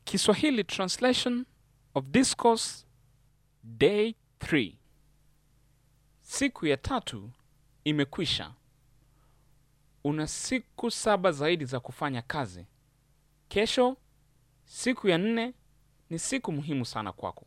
Kiswahili translation of discourse day 3. Siku ya tatu imekwisha. Una siku saba zaidi za kufanya kazi. Kesho, siku ya nne, ni siku muhimu sana kwako.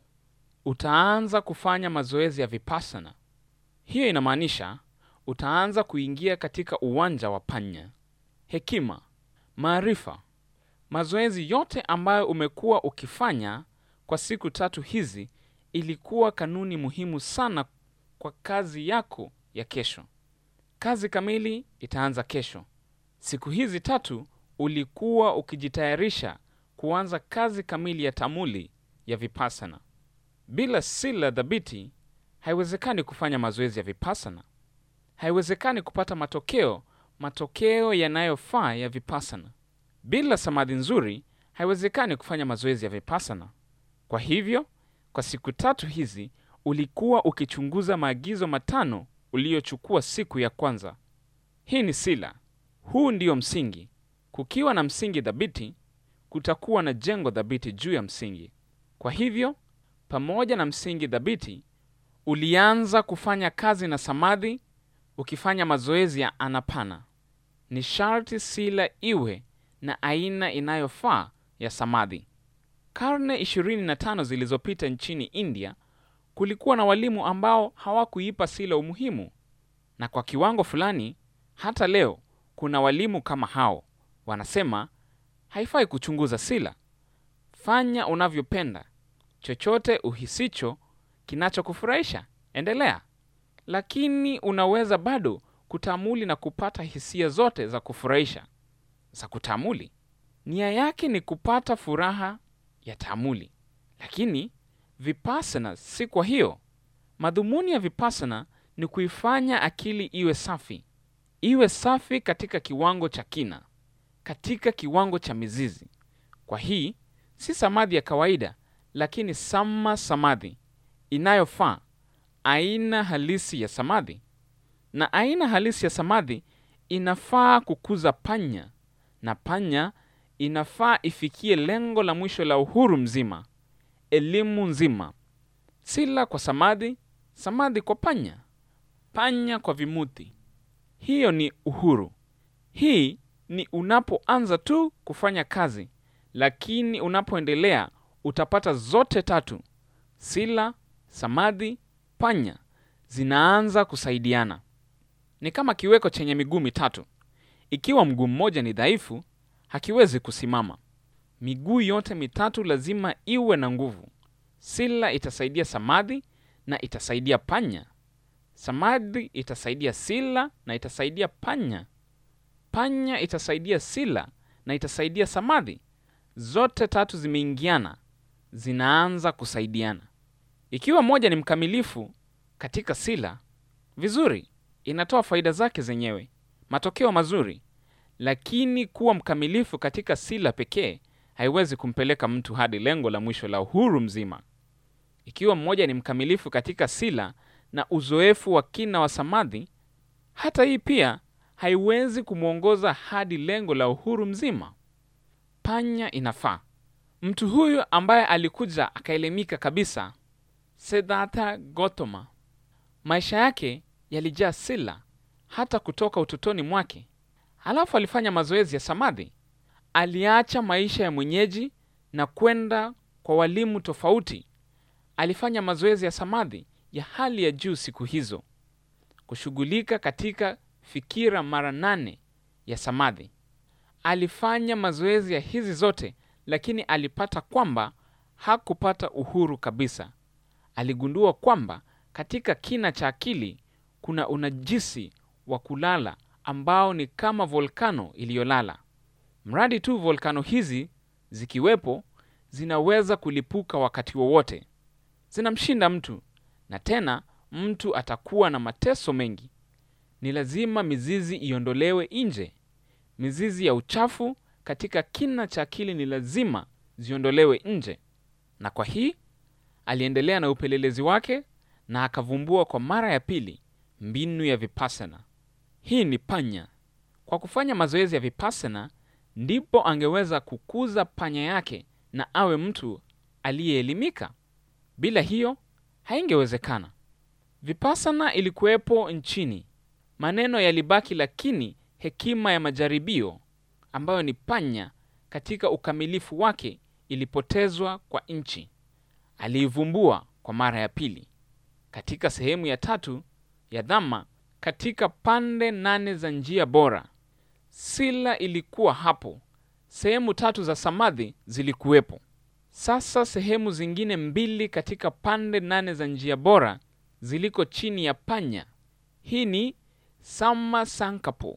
Utaanza kufanya mazoezi ya vipassana. Hiyo inamaanisha utaanza kuingia katika uwanja wa panya, hekima, maarifa, mazoezi yote ambayo umekuwa ukifanya kwa siku tatu hizi ilikuwa kanuni muhimu sana kwa kazi yako ya kesho. Kazi kamili itaanza kesho. Siku hizi tatu ulikuwa ukijitayarisha kuanza kazi kamili ya tamuli ya vipassana. Bila sila dhabiti, haiwezekani kufanya mazoezi ya vipassana. Haiwezekani kupata matokeo matokeo yanayofaa ya vipassana. Bila samadhi nzuri, haiwezekani kufanya mazoezi ya vipassana. Kwa hivyo, kwa siku tatu hizi ulikuwa ukichunguza maagizo matano uliyochukua siku ya kwanza. Hii ni sila. Huu ndiyo msingi. Kukiwa na msingi dhabiti, kutakuwa na jengo dhabiti juu ya msingi. Kwa hivyo, pamoja na msingi dhabiti, ulianza kufanya kazi na samadhi ukifanya mazoezi ya anapana. Ni sharti sila iwe na aina inayofaa ya samadhi. Karne 25 zilizopita nchini India kulikuwa na walimu ambao hawakuipa sila umuhimu, na kwa kiwango fulani hata leo kuna walimu kama hao wanasema haifai kuchunguza sila. Fanya unavyopenda, chochote uhisicho kinachokufurahisha endelea, lakini unaweza bado kutamuli na kupata hisia zote za kufurahisha za kutamuli. Nia yake ni kupata furaha ya tamuli, lakini vipassana si kwa hiyo. Madhumuni ya vipassana ni kuifanya akili iwe safi, iwe safi katika kiwango cha kina, katika kiwango cha mizizi. Kwa hii si samadhi ya kawaida, lakini sama samadhi inayofaa, aina halisi ya samadhi. Na aina halisi ya samadhi inafaa kukuza panya, na panya inafaa ifikie lengo la mwisho la uhuru mzima, elimu nzima. Sila kwa samadhi, samadhi kwa panya, panya kwa vimuti. Hiyo ni uhuru. Hii ni unapoanza tu kufanya kazi, lakini unapoendelea utapata zote tatu: sila, samadhi, panya zinaanza kusaidiana. Ni kama kiweko chenye miguu mitatu. Ikiwa mguu mmoja ni dhaifu, hakiwezi kusimama. Miguu yote mitatu lazima iwe na nguvu. Sila itasaidia samadhi na itasaidia panya. Samadhi itasaidia sila na itasaidia panya. Panya itasaidia sila na itasaidia samadhi. Zote tatu zimeingiana, zinaanza kusaidiana. Ikiwa moja ni mkamilifu katika sila, vizuri, inatoa faida zake zenyewe, matokeo mazuri. Lakini kuwa mkamilifu katika sila pekee haiwezi kumpeleka mtu hadi lengo la mwisho la uhuru mzima. Ikiwa mmoja ni mkamilifu katika sila na uzoefu wa kina wa samadhi, hata hii pia haiwezi kumwongoza hadi lengo la uhuru mzima. Panya inafaa. Mtu huyu ambaye alikuja akaelimika kabisa, Siddhartha Gautama, maisha yake yalijaa sila hata kutoka utotoni mwake. Halafu alifanya mazoezi ya samadhi. Aliacha maisha ya mwenyeji na kwenda kwa walimu tofauti. Alifanya mazoezi ya samadhi ya hali ya juu siku hizo, kushughulika katika fikira mara nane ya samadhi. Alifanya mazoezi ya hizi zote, lakini alipata kwamba hakupata uhuru kabisa. Aligundua kwamba katika kina cha akili kuna unajisi wa kulala ambao ni kama volkano iliyolala. Mradi tu volkano hizi zikiwepo, zinaweza kulipuka wakati wowote. Zinamshinda mtu, na tena mtu atakuwa na mateso mengi. Ni lazima mizizi iondolewe nje. Mizizi ya uchafu katika kina cha akili ni lazima ziondolewe nje. Na kwa hii aliendelea na upelelezi wake na akavumbua kwa mara ya pili mbinu ya vipassana. Hii ni panya. Kwa kufanya mazoezi ya vipassana ndipo angeweza kukuza panya yake na awe mtu aliyeelimika. Bila hiyo haingewezekana. Vipassana ilikuwepo nchini, maneno yalibaki, lakini hekima ya majaribio ambayo ni panya katika ukamilifu wake ilipotezwa kwa nchi. Aliivumbua kwa mara ya pili katika sehemu ya tatu ya Dhamma, katika pande nane za njia bora. Sila ilikuwa hapo, sehemu tatu za samadhi zilikuwepo. Sasa sehemu zingine mbili katika pande nane za njia bora ziliko chini ya panya. Hii ni sama sankapo,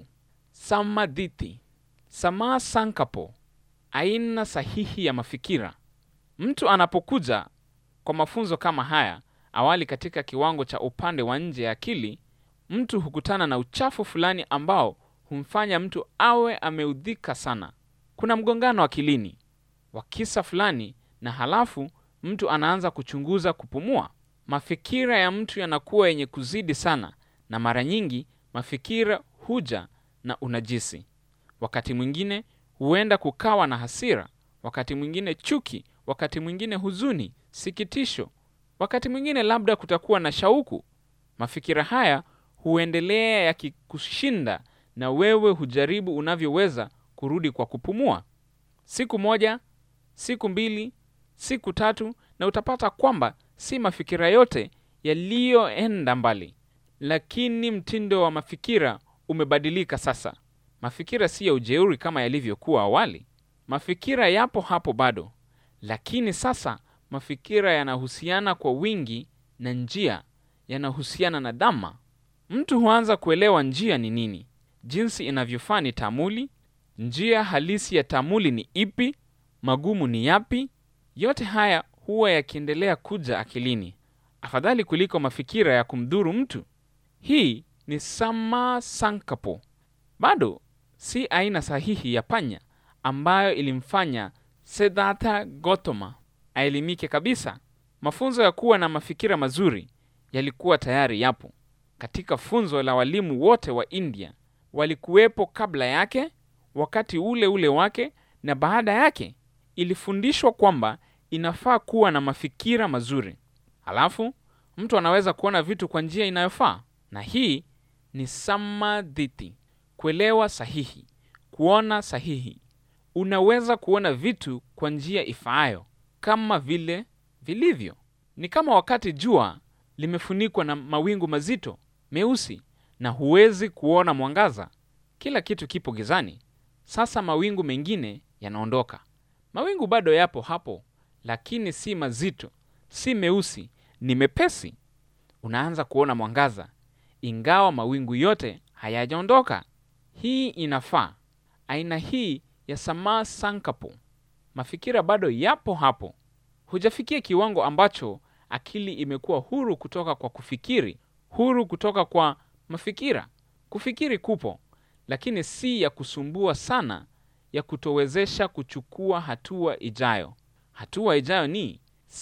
samadhiti, samaa sankapo, aina sahihi ya mafikira. Mtu anapokuja kwa mafunzo kama haya awali katika kiwango cha upande wa nje ya akili, mtu hukutana na uchafu fulani ambao humfanya mtu awe ameudhika sana. Kuna mgongano akilini wa kisa fulani, na halafu mtu anaanza kuchunguza kupumua. Mafikira ya mtu yanakuwa yenye kuzidi sana, na mara nyingi mafikira huja na unajisi. Wakati mwingine huenda kukawa na hasira, wakati mwingine chuki, wakati mwingine huzuni, sikitisho, wakati mwingine labda kutakuwa na shauku. Mafikira haya huendelea yakikushinda, na wewe hujaribu unavyoweza kurudi kwa kupumua. Siku moja, siku mbili, siku tatu, na utapata kwamba si mafikira yote yaliyoenda mbali, lakini mtindo wa mafikira umebadilika sasa. Mafikira si ya ujeuri kama yalivyokuwa awali. Mafikira yapo hapo bado, lakini sasa mafikira yanahusiana kwa wingi na njia, yanahusiana na Dhamma. Mtu huanza kuelewa njia ni nini, jinsi inavyofaa ni tamuli, njia halisi ya tamuli ni ipi, magumu ni yapi. Yote haya huwa yakiendelea kuja akilini, afadhali kuliko mafikira ya kumdhuru mtu. Hii ni sama sankapo, bado si aina sahihi ya panya ambayo ilimfanya Siddhartha Gautama aelimike kabisa. Mafunzo ya kuwa na mafikira mazuri yalikuwa tayari yapo katika funzo la walimu wote wa India. Walikuwepo kabla yake, wakati ule ule wake na baada yake. Ilifundishwa kwamba inafaa kuwa na mafikira mazuri, halafu mtu anaweza kuona vitu kwa njia inayofaa, na hii ni samadhiti, kuelewa sahihi, kuona sahihi. Unaweza kuona vitu kwa njia ifaayo kama vile vilivyo. Ni kama wakati jua limefunikwa na mawingu mazito meusi na huwezi kuona mwangaza, kila kitu kipo gizani. Sasa mawingu mengine yanaondoka, mawingu bado yapo hapo, lakini si mazito, si meusi, ni mepesi. Unaanza kuona mwangaza, ingawa mawingu yote hayajaondoka. Hii inafaa aina hii ya samaa sankapo. Mafikira bado yapo hapo, hujafikia kiwango ambacho akili imekuwa huru kutoka kwa kufikiri, huru kutoka kwa mafikira. Kufikiri kupo, lakini si ya kusumbua sana, ya kutowezesha kuchukua hatua ijayo. Hatua ijayo ni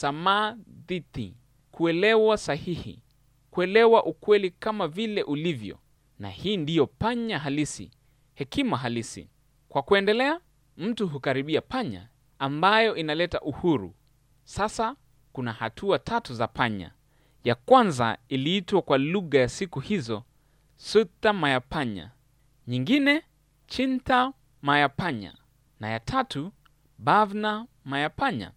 samadhiti, kuelewa sahihi, kuelewa ukweli kama vile ulivyo, na hii ndiyo panya halisi, hekima halisi. Kwa kuendelea, mtu hukaribia panya ambayo inaleta uhuru. Sasa kuna hatua tatu za panya. Ya kwanza iliitwa kwa lugha ya siku hizo sutta mayapanya, nyingine chinta mayapanya, na ya tatu bhavna mayapanya.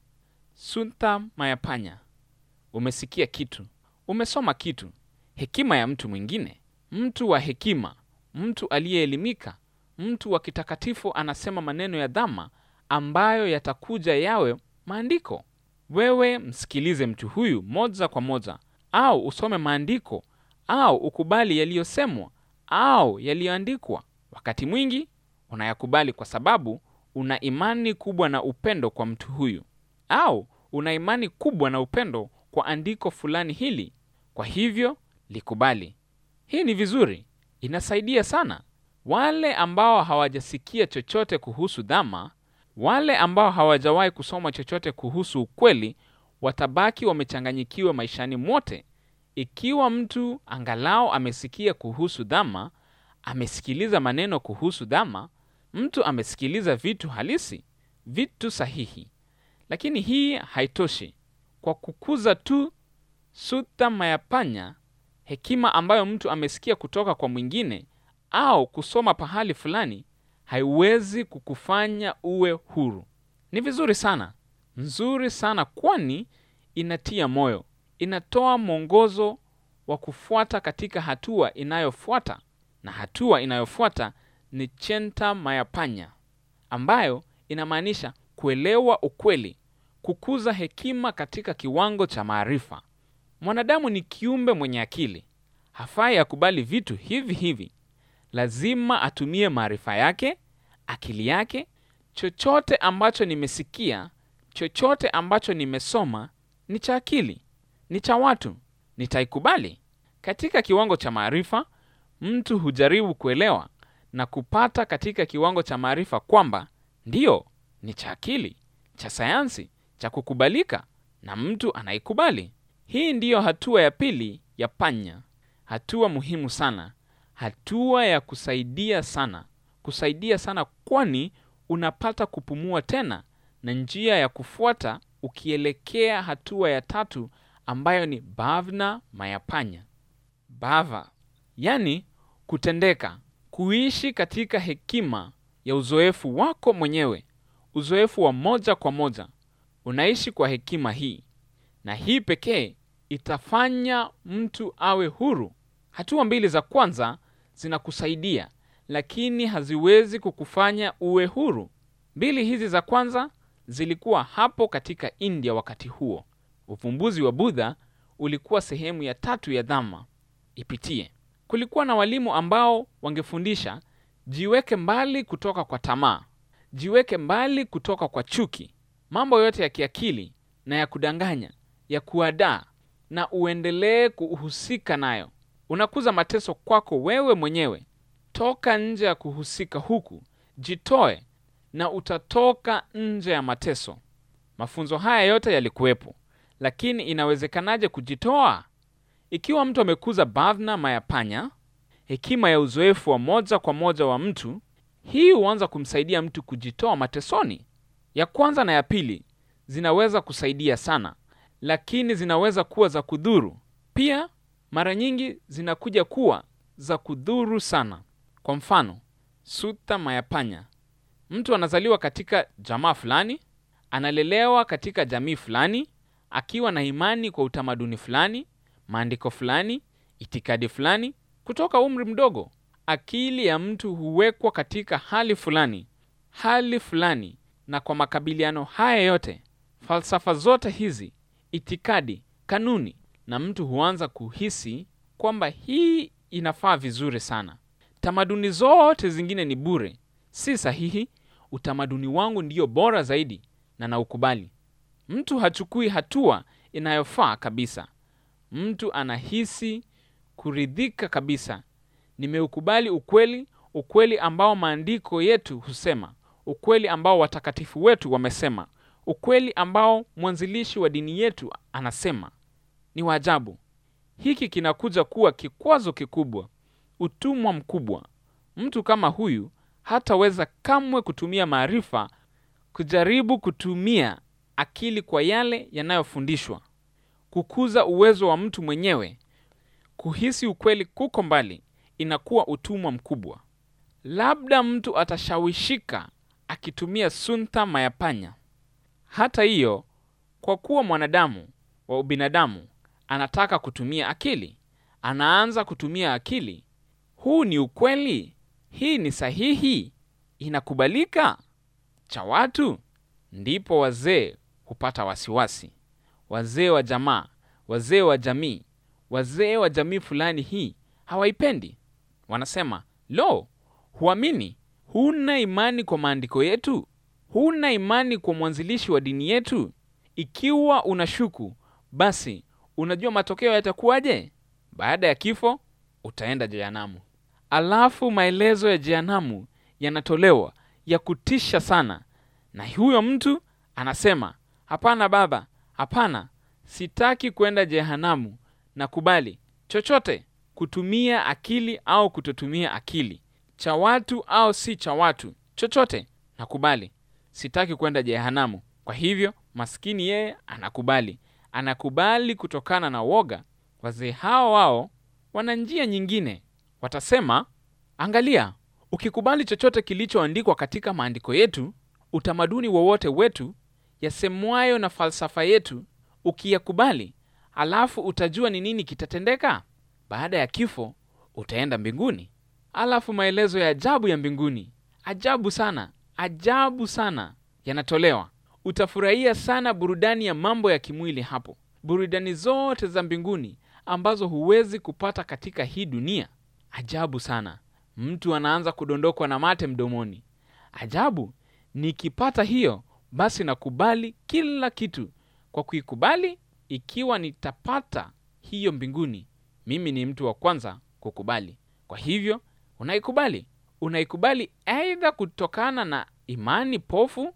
Sutta mayapanya, umesikia kitu, umesoma kitu, hekima ya mtu mwingine, mtu wa hekima, mtu aliyeelimika, mtu wa kitakatifu anasema maneno ya Dhamma ambayo yatakuja yawe maandiko. Wewe msikilize mtu huyu moja kwa moja, au usome maandiko, au ukubali yaliyosemwa au yaliyoandikwa. Wakati mwingi unayakubali kwa sababu una imani kubwa na upendo kwa mtu huyu, au una imani kubwa na upendo kwa andiko fulani hili, kwa hivyo likubali. Hii ni vizuri, inasaidia sana. Wale ambao hawajasikia chochote kuhusu Dhamma, wale ambao hawajawahi kusoma chochote kuhusu ukweli, watabaki wamechanganyikiwa maishani mwote. Ikiwa mtu angalau amesikia kuhusu Dhamma, amesikiliza maneno kuhusu Dhamma, mtu amesikiliza vitu halisi, vitu sahihi, Lakini hii haitoshi. Kwa kukuza tu sutta mayapanya, hekima ambayo mtu amesikia kutoka kwa mwingine au kusoma pahali fulani, haiwezi kukufanya uwe huru. Ni vizuri sana, nzuri sana, kwani inatia moyo, inatoa mwongozo wa kufuata katika hatua inayofuata, na hatua inayofuata ni chenta mayapanya, ambayo inamaanisha kuelewa ukweli, kukuza hekima katika kiwango cha maarifa. Mwanadamu ni kiumbe mwenye akili, hafai akubali vitu hivi hivi. Lazima atumie maarifa yake, akili yake. Chochote ambacho nimesikia, chochote ambacho nimesoma ni cha akili, ni cha watu, nitaikubali. Katika kiwango cha maarifa, mtu hujaribu kuelewa na kupata katika kiwango cha maarifa kwamba ndiyo, ni cha akili, cha sayansi, cha kukubalika, na mtu anaikubali. Hii ndiyo hatua ya pili ya panya, hatua muhimu sana, hatua ya kusaidia sana, kusaidia sana, kwani unapata kupumua tena na njia ya kufuata ukielekea hatua ya tatu ambayo ni bhavna mayapanya. Bhava yani kutendeka, kuishi katika hekima ya uzoefu wako mwenyewe, uzoefu wa moja kwa moja. Unaishi kwa hekima hii, na hii pekee itafanya mtu awe huru. Hatua mbili za kwanza zinakusaidia, lakini haziwezi kukufanya uwe huru. Mbili hizi za kwanza zilikuwa hapo katika India wakati huo. Uvumbuzi wa Budha ulikuwa sehemu ya tatu ya Dhamma ipitie. Kulikuwa na walimu ambao wangefundisha jiweke mbali kutoka kwa tamaa, jiweke mbali kutoka kwa chuki, mambo yote ya kiakili na ya kudanganya, ya kuadaa, na uendelee kuhusika nayo. Unakuza mateso kwako wewe mwenyewe. Toka nje ya kuhusika huku, jitoe na utatoka nje ya mateso. Mafunzo haya yote yalikuwepo, lakini inawezekanaje kujitoa? Ikiwa mtu amekuza bhavna mayapanya, hekima ya uzoefu wa moja kwa moja wa mtu, hii huanza kumsaidia mtu kujitoa matesoni. Ya kwanza na ya pili zinaweza kusaidia sana, lakini zinaweza kuwa za kudhuru pia. Mara nyingi zinakuja kuwa za kudhuru sana. Kwa mfano, sutta mayapanya, mtu anazaliwa katika jamaa fulani, analelewa katika jamii fulani, akiwa na imani kwa utamaduni fulani, maandiko fulani, itikadi fulani. Kutoka umri mdogo, akili ya mtu huwekwa katika hali fulani, hali fulani, na kwa makabiliano haya yote, falsafa zote hizi, itikadi, kanuni, na mtu huanza kuhisi kwamba hii inafaa vizuri sana. Tamaduni zote zingine ni bure, si sahihi. Utamaduni wangu ndiyo bora zaidi na naukubali. Mtu hachukui hatua inayofaa kabisa. Mtu anahisi kuridhika kabisa. Nimeukubali ukweli, ukweli ambao maandiko yetu husema, ukweli ambao watakatifu wetu wamesema, ukweli ambao mwanzilishi wa dini yetu anasema. Ni waajabu. Hiki kinakuja kuwa kikwazo kikubwa, utumwa mkubwa. Mtu kama huyu hataweza kamwe kutumia maarifa, kujaribu kutumia akili kwa yale yanayofundishwa, kukuza uwezo wa mtu mwenyewe. Kuhisi ukweli kuko mbali, inakuwa utumwa mkubwa. Labda mtu atashawishika akitumia sunta mayapanya. Hata hiyo, kwa kuwa mwanadamu wa ubinadamu anataka kutumia akili, anaanza kutumia akili. Huu ni ukweli? Hii ni sahihi? Inakubalika cha watu? Ndipo wazee hupata wasiwasi, wazee wa jamaa, wazee wa jamii, wazee wa jamii fulani hii hawaipendi. Wanasema, lo, huamini? Huna imani kwa maandiko yetu? Huna imani kwa mwanzilishi wa dini yetu? Ikiwa unashuku, basi unajua matokeo yatakuwaje? Baada ya kifo utaenda jehanamu. Alafu maelezo ya jehanamu yanatolewa ya kutisha sana, na huyo mtu anasema hapana, baba, hapana, sitaki kwenda jehanamu. Nakubali chochote, kutumia akili au kutotumia akili, cha watu au si cha watu, chochote nakubali. Sitaki kwenda jehanamu. Kwa hivyo maskini yeye anakubali, anakubali kutokana na woga. Wazee hao wao wana njia nyingine, watasema, angalia, ukikubali chochote kilichoandikwa katika maandiko yetu, utamaduni wowote wetu, yasemwayo na falsafa yetu, ukiyakubali, alafu utajua ni nini kitatendeka baada ya kifo. Utaenda mbinguni. Alafu maelezo ya ajabu ya mbinguni, ajabu sana, ajabu sana, yanatolewa. Utafurahia sana burudani ya mambo ya kimwili hapo, burudani zote za mbinguni ambazo huwezi kupata katika hii dunia. Ajabu sana. Mtu anaanza kudondokwa na mate mdomoni. Ajabu, nikipata hiyo basi nakubali kila kitu. Kwa kuikubali, ikiwa nitapata hiyo mbinguni, mimi ni mtu wa kwanza kukubali. Kwa hivyo unaikubali, unaikubali aidha kutokana na imani pofu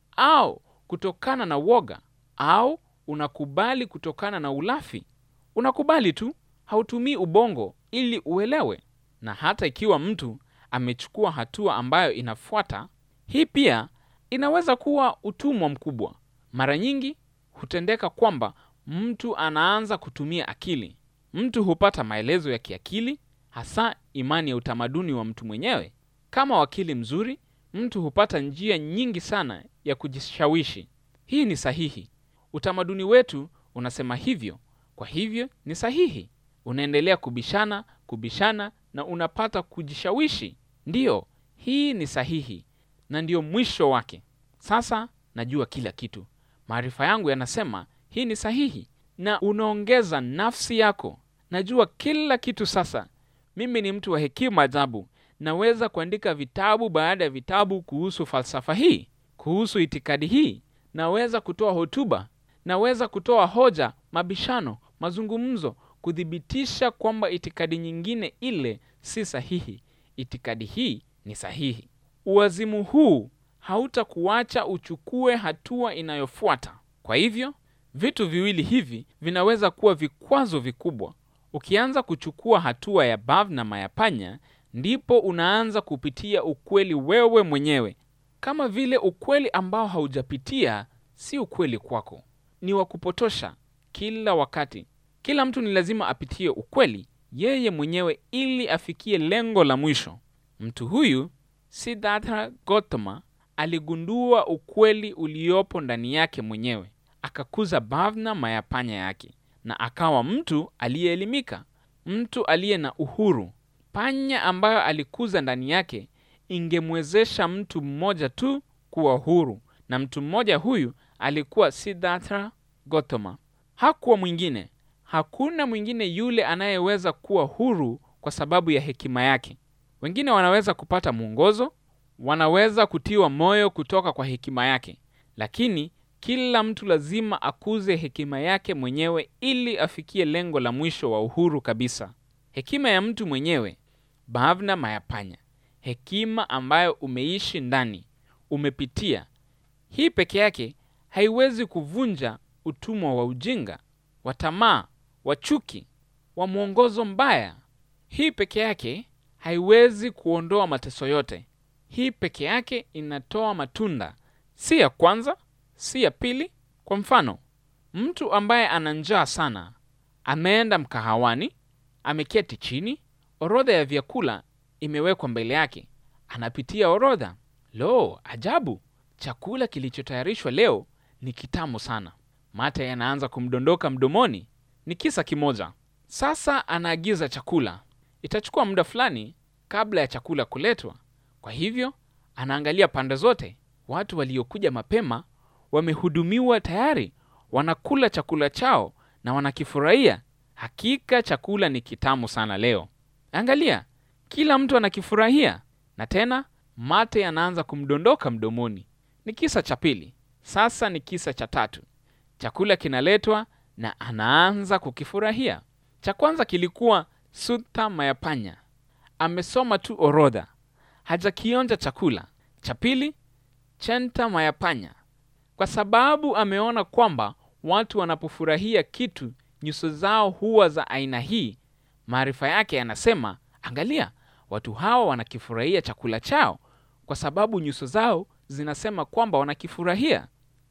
au kutokana na woga, au unakubali kutokana na ulafi. Unakubali tu, hautumii ubongo ili uelewe. Na hata ikiwa mtu amechukua hatua ambayo inafuata, hii pia inaweza kuwa utumwa mkubwa. Mara nyingi hutendeka kwamba mtu anaanza kutumia akili. Mtu hupata maelezo ya kiakili, hasa imani ya utamaduni wa mtu mwenyewe. Kama wakili mzuri, mtu hupata njia nyingi sana ya kujishawishi. Hii ni sahihi, utamaduni wetu unasema hivyo, kwa hivyo ni sahihi. Unaendelea kubishana, kubishana na unapata kujishawishi. Ndiyo, hii ni sahihi na ndiyo mwisho wake. Sasa najua kila kitu, maarifa yangu yanasema hii ni sahihi, na unaongeza nafsi yako. Najua kila kitu sasa. Mimi ni mtu wa hekima ajabu. Naweza kuandika vitabu baada ya vitabu kuhusu falsafa hii, kuhusu itikadi hii. Naweza kutoa hotuba, naweza kutoa hoja, mabishano, mazungumzo, kuthibitisha kwamba itikadi nyingine ile si sahihi. Itikadi hii ni sahihi. Uwazimu huu hautakuacha uchukue hatua inayofuata. Kwa hivyo vitu viwili hivi vinaweza kuwa vikwazo vikubwa. Ukianza kuchukua hatua ya Bhavna Mayapanya, ndipo unaanza kupitia ukweli wewe mwenyewe, kama vile ukweli ambao haujapitia si ukweli kwako, ni wa kupotosha kila wakati. Kila mtu ni lazima apitie ukweli yeye mwenyewe ili afikie lengo la mwisho. Mtu huyu Siddhartha Gautama aligundua ukweli uliopo ndani yake mwenyewe, akakuza Bhavna Mayapanya yake na akawa mtu aliyeelimika, mtu aliye na uhuru. Panya ambayo alikuza ndani yake ingemwezesha mtu mmoja tu kuwa huru, na mtu mmoja huyu alikuwa Siddhartha Gautama. Hakuwa mwingine. Hakuna mwingine yule anayeweza kuwa huru kwa sababu ya hekima yake. Wengine wanaweza kupata mwongozo, wanaweza kutiwa moyo kutoka kwa hekima yake, lakini kila mtu lazima akuze hekima yake mwenyewe ili afikie lengo la mwisho wa uhuru kabisa. Hekima ya mtu mwenyewe, Bhavna Mayapanya, hekima ambayo umeishi ndani, umepitia. Hii peke yake haiwezi kuvunja utumwa wa ujinga, wa tamaa, wa chuki, wa mwongozo mbaya. Hii peke yake haiwezi kuondoa mateso yote. Hii peke yake inatoa matunda, si ya kwanza, si ya pili. Kwa mfano, mtu ambaye ana njaa sana ameenda mkahawani, ameketi chini, orodha ya vyakula imewekwa mbele yake, anapitia orodha. Lo, ajabu! Chakula kilichotayarishwa leo ni kitamu sana. Mate yanaanza kumdondoka mdomoni. Ni kisa kimoja. Sasa anaagiza chakula. Itachukua muda fulani kabla ya chakula kuletwa. Kwa hivyo anaangalia pande zote. Watu waliokuja mapema wamehudumiwa tayari, wanakula chakula chao na wanakifurahia. Hakika chakula ni kitamu sana leo. Angalia, kila mtu anakifurahia, na tena mate yanaanza kumdondoka mdomoni. Ni kisa cha pili. Sasa ni kisa cha tatu. Chakula kinaletwa na anaanza kukifurahia. Cha kwanza kilikuwa Sutta Mayapanya, amesoma tu orodha, hajakionja chakula. Cha pili Chenta Mayapanya, kwa sababu ameona kwamba watu wanapofurahia kitu nyuso zao huwa za aina hii. Maarifa yake yanasema, angalia, watu hawa wanakifurahia chakula chao kwa sababu nyuso zao zinasema kwamba wanakifurahia.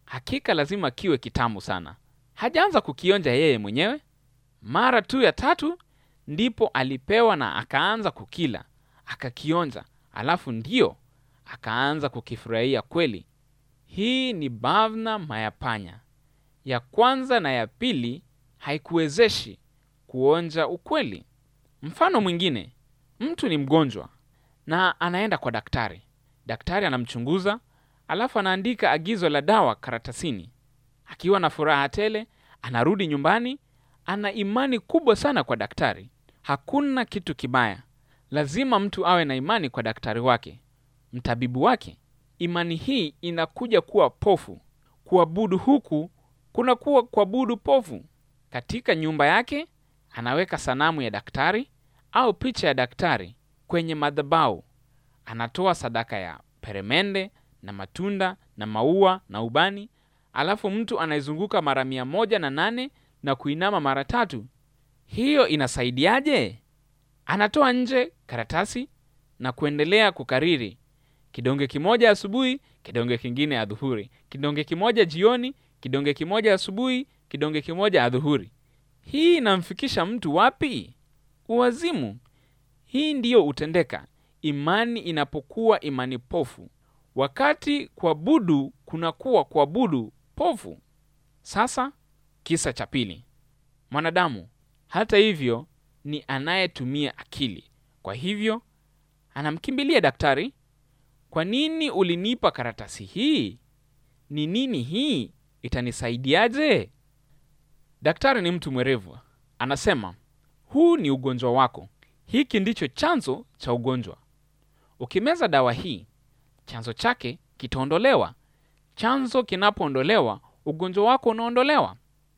hakika lazima kiwe kitamu sana. Hajaanza kukionja yeye mwenyewe. Mara tu ya tatu ndipo alipewa na akaanza kukila, akakionja, alafu ndio akaanza kukifurahia kweli. Hii ni bavna mayapanya. Ya kwanza na ya pili haikuwezeshi kuonja ukweli. Mfano mwingine, mtu ni mgonjwa na anaenda kwa daktari. Daktari anamchunguza, alafu anaandika agizo la dawa karatasini. Akiwa na furaha tele, anarudi nyumbani. Ana imani kubwa sana kwa daktari. Hakuna kitu kibaya, lazima mtu awe na imani kwa daktari wake, mtabibu wake. Imani hii inakuja kuwa pofu. Kuabudu huku kunakuwa kuabudu pofu. Katika nyumba yake anaweka sanamu ya daktari au picha ya daktari kwenye madhabahu. Anatoa sadaka ya peremende na matunda na maua na ubani, alafu mtu anaizunguka mara mia moja na nane na kuinama mara tatu. Hiyo inasaidiaje? Anatoa nje karatasi na kuendelea kukariri, kidonge kimoja asubuhi, kidonge kingine adhuhuri, kidonge kimoja jioni, kidonge kimoja asubuhi, kidonge kimoja adhuhuri. Hii inamfikisha mtu wapi? Uwazimu. Hii ndiyo utendeka imani inapokuwa imani pofu, wakati kuabudu kunakuwa kuabudu pofu. Sasa kisa cha pili, mwanadamu hata hivyo ni anayetumia akili, kwa hivyo anamkimbilia daktari. Kwa nini ulinipa karatasi hii? Ni nini hii? Itanisaidiaje? Daktari ni mtu mwerevu, anasema huu ni ugonjwa wako, hiki ndicho chanzo cha ugonjwa. Ukimeza dawa hii, chanzo chake kitaondolewa. Chanzo kinapoondolewa, ugonjwa wako unaondolewa.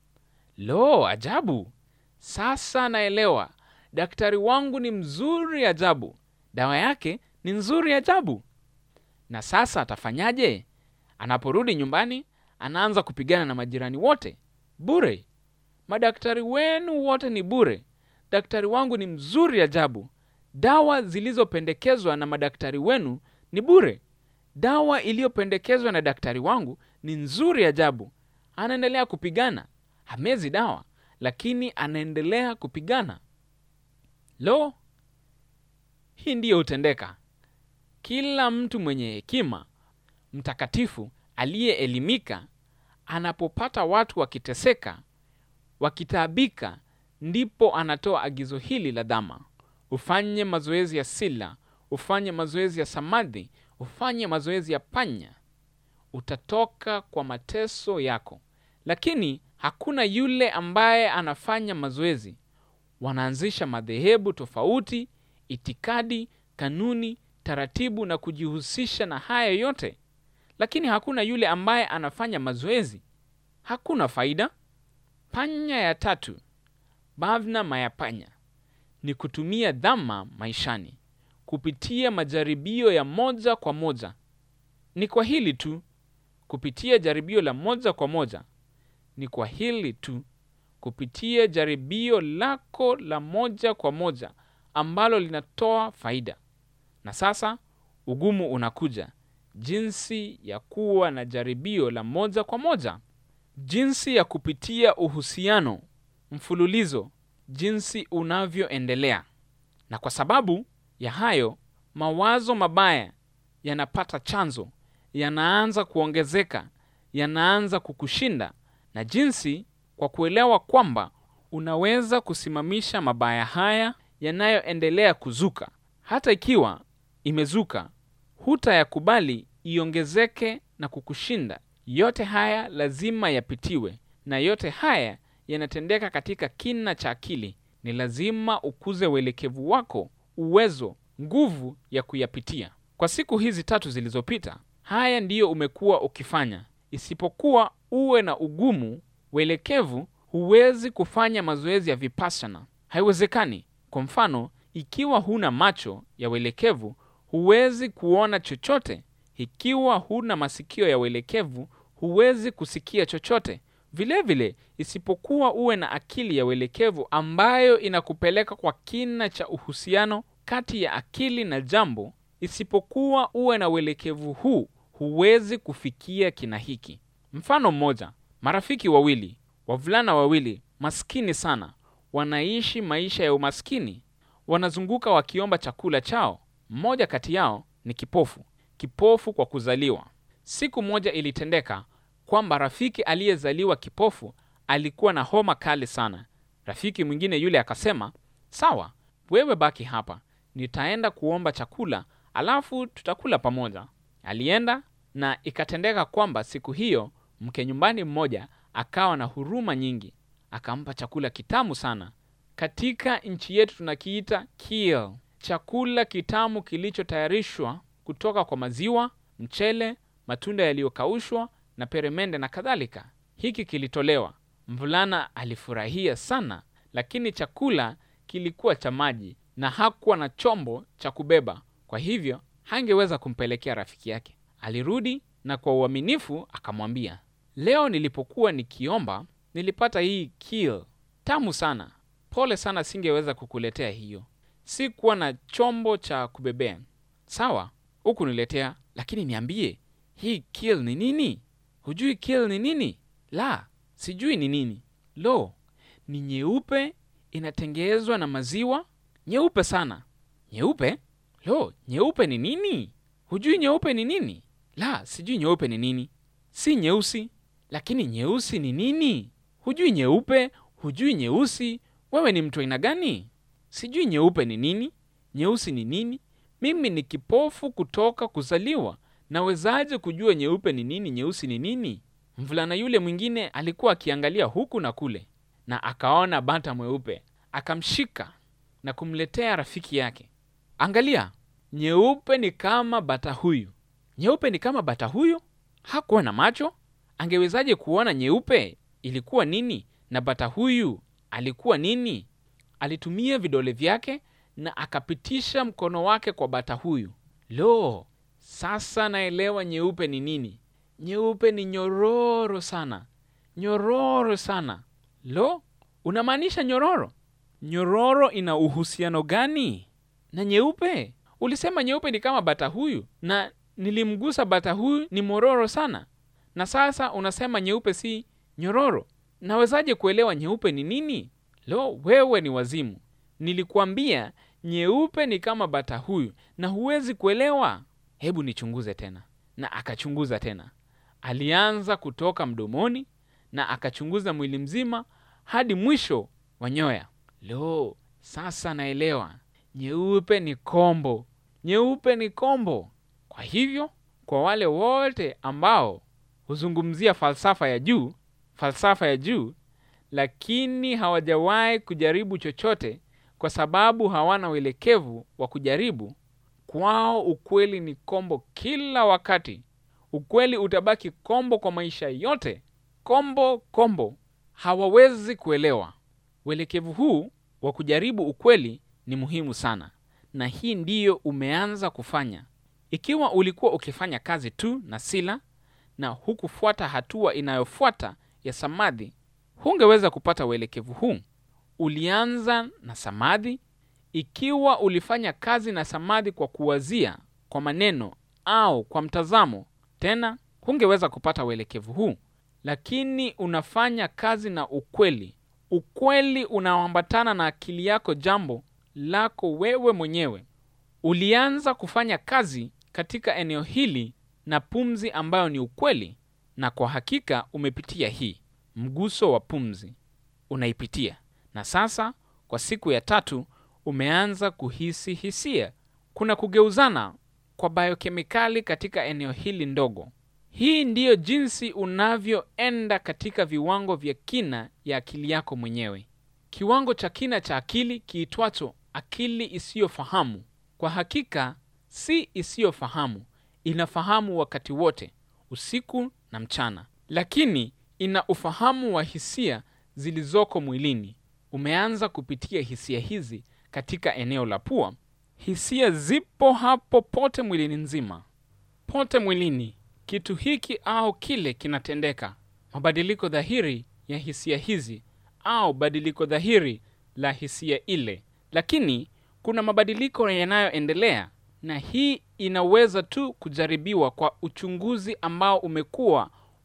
Lo, ajabu! Sasa naelewa. Daktari wangu ni mzuri ajabu, dawa yake ni nzuri ajabu. Na sasa atafanyaje? Anaporudi nyumbani, anaanza kupigana na majirani wote bure. Madaktari wenu wote ni bure. Daktari wangu ni mzuri ajabu. Dawa zilizopendekezwa na madaktari wenu ni bure. Dawa iliyopendekezwa na daktari wangu ni nzuri ajabu. Anaendelea kupigana, hamezi dawa, lakini anaendelea kupigana. Lo, hii ndiyo hutendeka. Kila mtu mwenye hekima, mtakatifu, aliyeelimika, anapopata watu wakiteseka, wakitaabika, ndipo anatoa agizo hili la dhama: ufanye mazoezi ya sila, ufanye mazoezi ya samadhi, ufanye mazoezi ya panya, utatoka kwa mateso yako. Lakini hakuna yule ambaye anafanya mazoezi. Wanaanzisha madhehebu tofauti, itikadi, kanuni, taratibu na kujihusisha na haya yote, lakini hakuna yule ambaye anafanya mazoezi. Hakuna faida. Panya ya tatu, bhavna mayapanya, ni kutumia dhama maishani kupitia majaribio ya moja kwa moja. Ni kwa hili tu, kupitia jaribio la moja kwa moja. Ni kwa hili tu, kupitia jaribio lako la moja kwa moja ambalo linatoa faida. Na sasa ugumu unakuja, jinsi ya kuwa na jaribio la moja kwa moja, jinsi ya kupitia uhusiano mfululizo, jinsi unavyoendelea. Na kwa sababu ya hayo, mawazo mabaya yanapata chanzo, yanaanza kuongezeka, yanaanza kukushinda, na jinsi kwa kuelewa kwamba unaweza kusimamisha mabaya haya yanayoendelea kuzuka, hata ikiwa imezuka, hutayakubali iongezeke na kukushinda. Yote haya lazima yapitiwe, na yote haya yanatendeka katika kina cha akili. Ni lazima ukuze uelekevu wako, uwezo, nguvu ya kuyapitia. Kwa siku hizi tatu zilizopita, haya ndiyo umekuwa ukifanya. Isipokuwa uwe na ugumu uelekevu, huwezi kufanya mazoezi ya vipassana, haiwezekani. Kwa mfano, ikiwa huna macho ya uelekevu, huwezi kuona chochote. Ikiwa huna masikio ya uelekevu, huwezi kusikia chochote. Vilevile vile, isipokuwa uwe na akili ya uelekevu ambayo inakupeleka kwa kina cha uhusiano kati ya akili na jambo, isipokuwa uwe na uelekevu huu, huwezi kufikia kina hiki. Mfano mmoja, marafiki wawili, wavulana wawili maskini sana, wanaishi maisha ya umaskini, wanazunguka wakiomba chakula chao. Mmoja kati yao ni kipofu, kipofu kwa kuzaliwa. Siku moja ilitendeka kwamba rafiki aliyezaliwa kipofu alikuwa na homa kali sana. Rafiki mwingine yule akasema, sawa, wewe baki hapa, nitaenda kuomba chakula, alafu tutakula pamoja. Alienda na ikatendeka kwamba siku hiyo mke nyumbani mmoja akawa na huruma nyingi, akampa chakula kitamu sana. Katika nchi yetu tunakiita keel, chakula kitamu kilichotayarishwa kutoka kwa maziwa, mchele, matunda yaliyokaushwa na peremende na kadhalika. Hiki kilitolewa. Mvulana alifurahia sana, lakini chakula kilikuwa cha maji na hakuwa na chombo cha kubeba, kwa hivyo hangeweza kumpelekea rafiki yake. Alirudi na kwa uaminifu akamwambia, leo nilipokuwa nikiomba nilipata hii keel tamu sana. Pole sana, singeweza kukuletea hiyo, sikuwa na chombo cha kubebea. Sawa, hukuniletea, lakini niambie, hii keel ni nini? Hujui keel ni nini? La, sijui ni nini. Lo, ni nyeupe, inatengenezwa na maziwa, nyeupe sana. Nyeupe? Lo, nyeupe ni nini? Hujui nyeupe ni nini? La, sijui nyeupe ni nini. Si nyeusi, lakini nyeusi ni nini? Hujui nyeupe, hujui nyeusi. Wewe ni mtu aina gani? Sijui nyeupe ni nini, nyeusi ni nini. Mimi ni kipofu kutoka kuzaliwa, nawezaje kujua nyeupe ni nini, nyeusi ni nini? Mvulana yule mwingine alikuwa akiangalia huku na kule, na akaona bata mweupe, akamshika na kumletea rafiki yake. Angalia, nyeupe ni kama bata huyu. Nyeupe ni kama bata huyu? Hakuwa na macho, angewezaje kuona nyeupe ilikuwa nini na bata huyu alikuwa nini? Alitumia vidole vyake na akapitisha mkono wake kwa bata huyu. Lo, sasa naelewa nyeupe ni nini. Nyeupe ni nyororo sana, nyororo sana. Lo, unamaanisha nyororo? Nyororo ina uhusiano gani na nyeupe? Ulisema nyeupe ni kama bata huyu, na nilimgusa bata huyu, ni mororo sana, na sasa unasema nyeupe si nyororo. Nawezaje kuelewa nyeupe ni nini? Lo, wewe ni wazimu! Nilikuambia nyeupe ni kama bata huyu na huwezi kuelewa. Hebu nichunguze tena. Na akachunguza tena, alianza kutoka mdomoni na akachunguza mwili mzima hadi mwisho wa nyoya. Lo, sasa naelewa, nyeupe ni kombo, nyeupe ni kombo. Kwa hivyo, kwa wale wote ambao huzungumzia falsafa ya juu, falsafa ya juu, lakini hawajawahi kujaribu chochote kwa sababu hawana uelekevu wa kujaribu, kwao ukweli ni kombo kila wakati. Ukweli utabaki kombo kwa maisha yote, kombo kombo. Hawawezi kuelewa. Uelekevu huu wa kujaribu ukweli ni muhimu sana, na hii ndiyo umeanza kufanya. Ikiwa ulikuwa ukifanya kazi tu na Sila na hukufuata hatua inayofuata ya samadhi, hungeweza kupata uelekevu huu. Ulianza na samadhi. Ikiwa ulifanya kazi na samadhi kwa kuwazia, kwa maneno au kwa mtazamo, tena hungeweza kupata uelekevu huu. Lakini unafanya kazi na ukweli, ukweli unaoambatana na akili yako, jambo lako wewe mwenyewe. Ulianza kufanya kazi katika eneo hili na pumzi ambayo ni ukweli, na kwa hakika umepitia hii mguso wa pumzi, unaipitia na sasa kwa siku ya tatu umeanza kuhisi hisia. Kuna kugeuzana kwa biokemikali katika eneo hili ndogo. Hii ndiyo jinsi unavyoenda katika viwango vya kina ya akili yako mwenyewe. Kiwango cha kina cha akili kiitwacho akili isiyofahamu, kwa hakika si isiyofahamu, inafahamu wakati wote, usiku na mchana, lakini ina ufahamu wa hisia zilizoko mwilini. Umeanza kupitia hisia hizi katika eneo la pua. Hisia zipo hapo pote mwilini nzima, pote mwilini. Kitu hiki au kile kinatendeka, mabadiliko dhahiri ya hisia hizi au badiliko dhahiri la hisia ile, lakini kuna mabadiliko yanayoendelea, na hii inaweza tu kujaribiwa kwa uchunguzi ambao umekuwa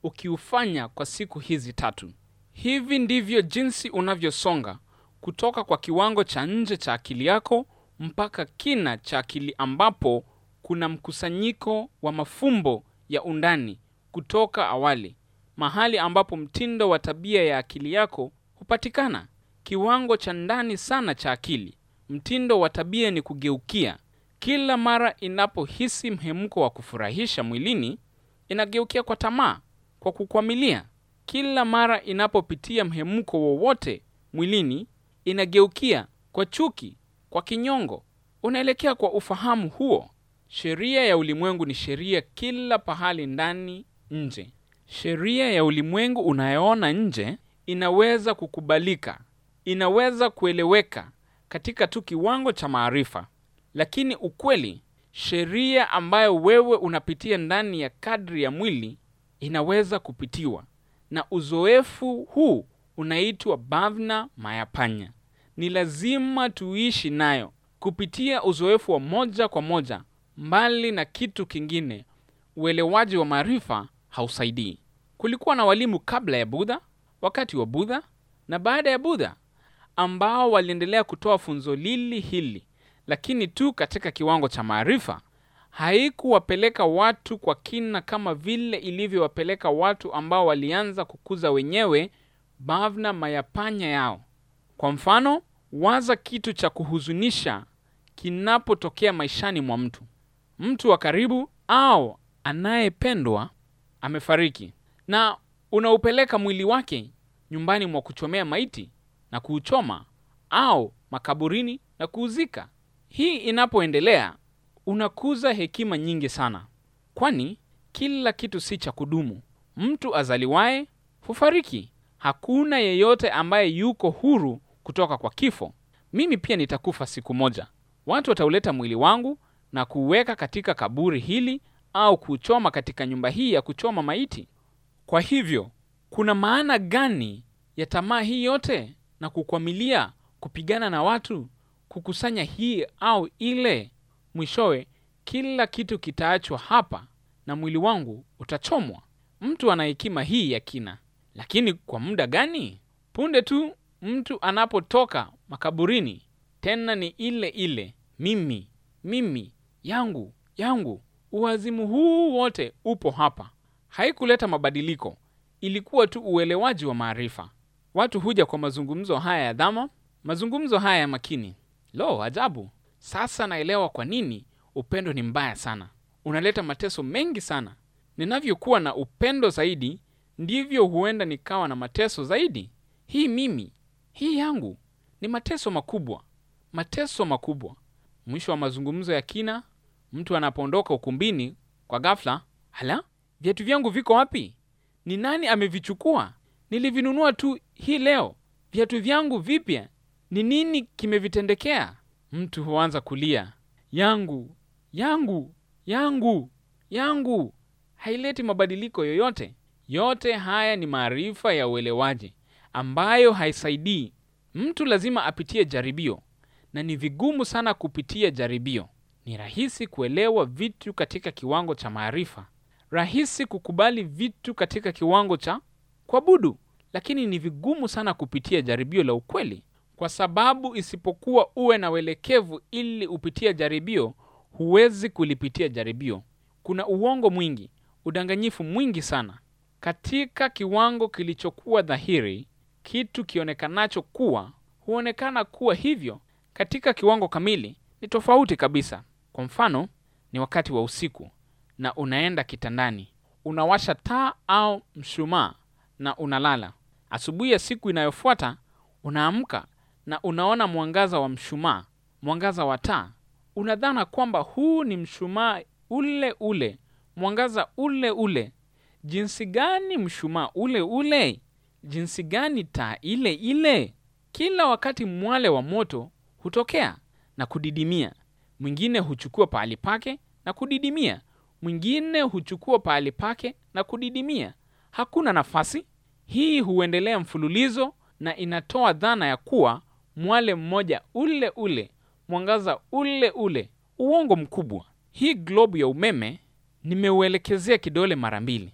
ukiufanya kwa siku hizi tatu. Hivi ndivyo jinsi unavyosonga kutoka kwa kiwango cha nje cha akili yako mpaka kina cha akili ambapo kuna mkusanyiko wa mafumbo ya undani kutoka awali, mahali ambapo mtindo wa tabia ya akili yako hupatikana. Kiwango cha ndani sana cha akili, mtindo wa tabia ni kugeukia. Kila mara inapohisi mhemko wa kufurahisha mwilini, inageukia kwa tamaa, kwa kukwamilia. Kila mara inapopitia mhemko wowote mwilini, inageukia kwa chuki, kwa kinyongo. Unaelekea kwa ufahamu huo. Sheria ya ulimwengu ni sheria kila pahali, ndani, nje. Sheria ya ulimwengu unayoona nje inaweza kukubalika, inaweza kueleweka katika tu kiwango cha maarifa, lakini ukweli, sheria ambayo wewe unapitia ndani ya kadri ya mwili inaweza kupitiwa, na uzoefu huu unaitwa bhavna mayapanya. Ni lazima tuishi nayo kupitia uzoefu wa moja kwa moja. Mbali na kitu kingine, uelewaji wa maarifa hausaidii. Kulikuwa na walimu kabla ya Budha, wakati wa Budha na baada ya Budha ambao waliendelea kutoa funzo lili hili, lakini tu katika kiwango cha maarifa. Haikuwapeleka watu kwa kina kama vile ilivyowapeleka watu ambao walianza kukuza wenyewe bhavna mayapanya yao. Kwa mfano, waza kitu cha kuhuzunisha kinapotokea maishani mwa mtu. Mtu wa karibu au anayependwa amefariki, na unaupeleka mwili wake nyumbani mwa kuchomea maiti na kuuchoma au makaburini na kuuzika. Hii inapoendelea, unakuza hekima nyingi sana, kwani kila kitu si cha kudumu. Mtu azaliwaye hufariki. Hakuna yeyote ambaye yuko huru kutoka kwa kifo. Mimi pia nitakufa siku moja. Watu watauleta mwili wangu na kuuweka katika kaburi hili au kuuchoma katika nyumba hii ya kuchoma maiti. Kwa hivyo, kuna maana gani ya tamaa hii yote na kukwamilia, kupigana na watu, kukusanya hii au ile? Mwishowe kila kitu kitaachwa hapa na mwili wangu utachomwa. Mtu ana hekima hii ya kina, lakini kwa muda gani? Punde tu mtu anapotoka makaburini, tena ni ile ile mimi, mimi, yangu, yangu. Uwazimu huu wote upo hapa. Haikuleta mabadiliko, ilikuwa tu uelewaji wa maarifa. Watu huja kwa mazungumzo haya ya dhama, mazungumzo haya ya makini. Lo, ajabu! Sasa naelewa kwa nini upendo ni mbaya sana, unaleta mateso mengi sana. Ninavyokuwa na upendo zaidi, ndivyo huenda nikawa na mateso zaidi. Hii mimi, hii yangu, ni mateso makubwa, mateso makubwa. Mwisho wa mazungumzo ya kina, mtu anapoondoka ukumbini kwa ghafla, hala, viatu vyangu viko wapi? Ni nani amevichukua? Nilivinunua tu hii leo. Viatu vyangu vipya, ni nini kimevitendekea? Mtu huanza kulia, yangu, yangu, yangu, yangu. Haileti mabadiliko yoyote. Yote haya ni maarifa ya uelewaji ambayo haisaidii. Mtu lazima apitie jaribio, na ni vigumu sana kupitia jaribio. Ni rahisi kuelewa vitu katika kiwango cha maarifa, rahisi kukubali vitu katika kiwango cha kuabudu, lakini ni vigumu sana kupitia jaribio la ukweli, kwa sababu isipokuwa uwe na uelekevu ili upitie jaribio, huwezi kulipitia jaribio. Kuna uongo mwingi, udanganyifu mwingi sana katika kiwango kilichokuwa dhahiri. Kitu kionekanacho kuwa huonekana kuwa hivyo katika kiwango kamili ni tofauti kabisa. Kwa mfano, ni wakati wa usiku na unaenda kitandani, unawasha taa au mshumaa na unalala. Asubuhi ya siku inayofuata unaamka na unaona mwangaza wa mshumaa, mwangaza wa taa. Unadhana kwamba huu ni mshumaa ule ule, mwangaza ule ule. Jinsi gani mshumaa ule ule? Jinsi gani taa ile ile? Kila wakati mwale wa moto hutokea na kudidimia. Mwingine huchukua pahali pake na kudidimia, mwingine huchukua pahali pake na kudidimia. Hakuna nafasi. Hii huendelea mfululizo na inatoa dhana ya kuwa mwale mmoja ule ule, mwangaza ule ule. Uongo mkubwa. Hii globu ya umeme nimeuelekezea kidole mara mbili.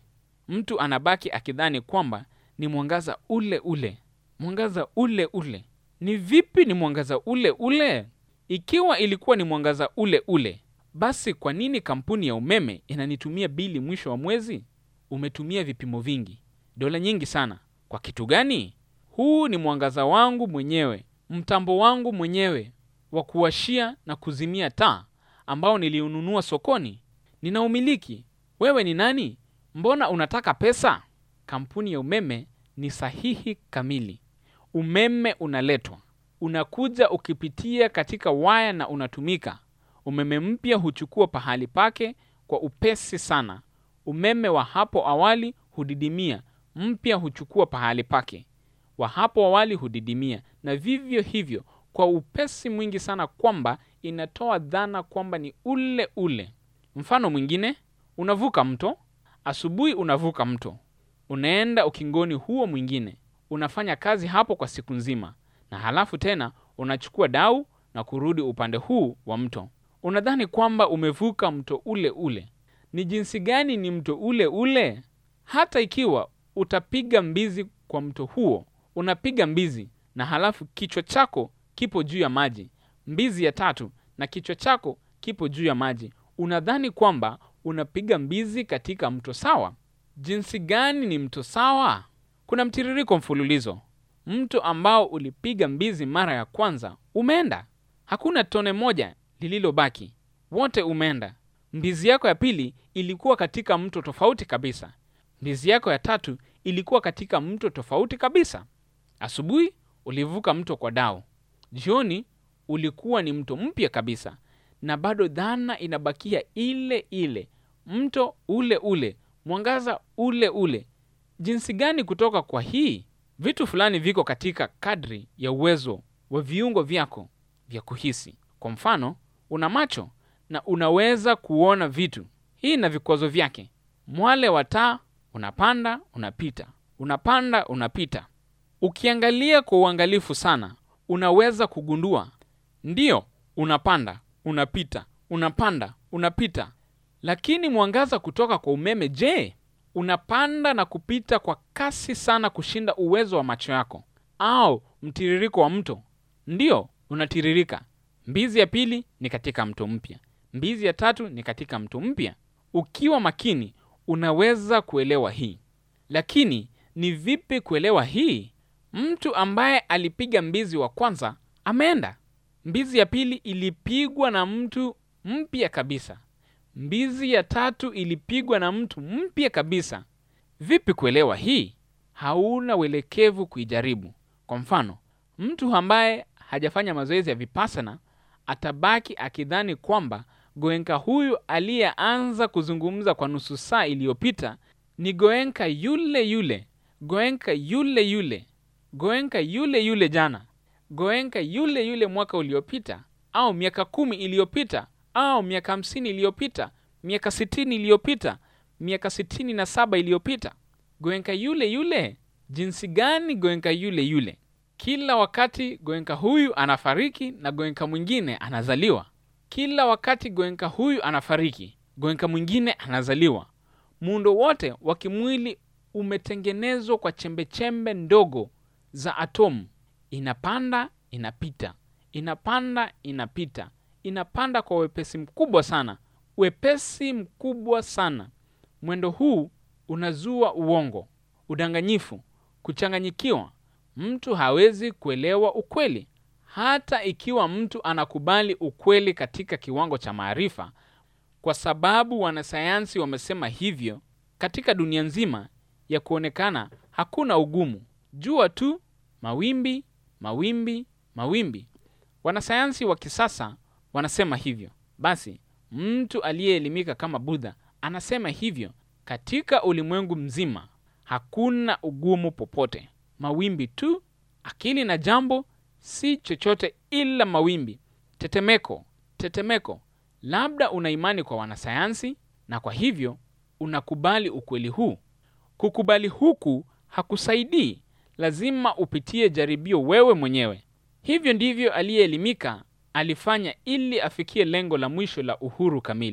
mtu anabaki akidhani kwamba ni mwangaza ule ule. Mwangaza ule ule. Ni vipi ni mwangaza ule ule? Ikiwa ilikuwa ni mwangaza ule ule, basi kwa nini kampuni ya umeme inanitumia bili mwisho wa mwezi? Umetumia vipimo vingi, dola nyingi sana. Kwa kitu gani? Huu ni mwangaza wangu mwenyewe, mtambo wangu mwenyewe wa kuwashia na kuzimia taa ambao niliununua sokoni. Ninaumiliki. Wewe ni nani? Mbona unataka pesa? Kampuni ya umeme ni sahihi kamili. Umeme unaletwa, unakuja ukipitia katika waya na unatumika. Umeme mpya huchukua pahali pake kwa upesi sana. Umeme wa hapo awali hudidimia, mpya huchukua pahali pake. Wa hapo awali hudidimia, na vivyo hivyo kwa upesi mwingi sana kwamba inatoa dhana kwamba ni ule ule. Mfano mwingine, unavuka mto. Asubuhi unavuka mto, unaenda ukingoni huo mwingine, unafanya kazi hapo kwa siku nzima, na halafu tena unachukua dau na kurudi upande huu wa mto. Unadhani kwamba umevuka mto ule ule. Ni jinsi gani ni mto ule ule? Hata ikiwa utapiga mbizi kwa mto huo, unapiga mbizi na halafu kichwa chako kipo juu ya maji, mbizi ya tatu na kichwa chako kipo juu ya maji, unadhani kwamba unapiga mbizi katika mto sawa? Jinsi gani ni mto sawa? Kuna mtiririko mfululizo. Mto ambao ulipiga mbizi mara ya kwanza umeenda, hakuna tone moja lililobaki, wote umeenda. Mbizi yako ya pili ilikuwa katika mto tofauti kabisa. Mbizi yako ya tatu ilikuwa katika mto tofauti kabisa. Asubuhi ulivuka mto kwa dau, jioni ulikuwa ni mto mpya kabisa, na bado dhana inabakia ile ile, mto ule ule, mwangaza ule ule. Jinsi gani kutoka kwa hii? Vitu fulani viko katika kadri ya uwezo wa viungo vyako vya kuhisi. Kwa mfano, una macho na unaweza kuona vitu. Hii na vikwazo vyake. Mwale wa taa unapanda, unapita, unapanda, unapita. Ukiangalia kwa uangalifu sana, unaweza kugundua ndiyo, unapanda, unapita, unapanda, unapita. Lakini mwangaza kutoka kwa umeme, je, unapanda na kupita kwa kasi sana kushinda uwezo wa macho yako? Au mtiririko wa mto? Ndiyo, unatiririka. Mbizi ya pili ni katika mto mpya, mbizi ya tatu ni katika mto mpya. Ukiwa makini, unaweza kuelewa hii. Lakini ni vipi kuelewa hii? Mtu ambaye alipiga mbizi wa kwanza ameenda. Mbizi ya pili ilipigwa na mtu mpya kabisa. Mbizi ya tatu ilipigwa na mtu mpya kabisa. Vipi kuelewa hii? Hauna uelekevu kuijaribu. Kwa mfano, mtu ambaye hajafanya mazoezi ya vipassana atabaki akidhani kwamba Goenka huyu aliyeanza kuzungumza kwa nusu saa iliyopita ni Goenka yule yule, Goenka yule yule, Goenka yule yule jana, Goenka yule yule mwaka uliopita, au miaka kumi iliyopita, au miaka hamsini iliyopita, miaka sitini iliyopita, miaka sitini na saba iliyopita. Goenka yule yule. Jinsi gani Goenka yule yule? Kila wakati Goenka huyu anafariki na Goenka mwingine anazaliwa. Kila wakati Goenka huyu anafariki, Goenka mwingine anazaliwa. Muundo wote wa kimwili umetengenezwa kwa chembechembe ndogo za atomu. Inapanda, inapita, inapanda, inapita, inapanda kwa wepesi mkubwa sana, wepesi mkubwa sana. Mwendo huu unazua uongo, udanganyifu, kuchanganyikiwa. Mtu hawezi kuelewa ukweli, hata ikiwa mtu anakubali ukweli katika kiwango cha maarifa, kwa sababu wanasayansi wamesema hivyo. Katika dunia nzima ya kuonekana hakuna ugumu, jua tu mawimbi, mawimbi, mawimbi. Wanasayansi wa kisasa wanasema hivyo. Basi mtu aliyeelimika kama Budha anasema hivyo. Katika ulimwengu mzima hakuna ugumu popote, mawimbi tu. Akili na jambo si chochote ila mawimbi, tetemeko, tetemeko. Labda una imani kwa wanasayansi, na kwa hivyo unakubali ukweli huu. Kukubali huku hakusaidii, lazima upitie jaribio wewe mwenyewe. Hivyo ndivyo aliyeelimika alifanya ili afikie lengo la mwisho la uhuru kamili.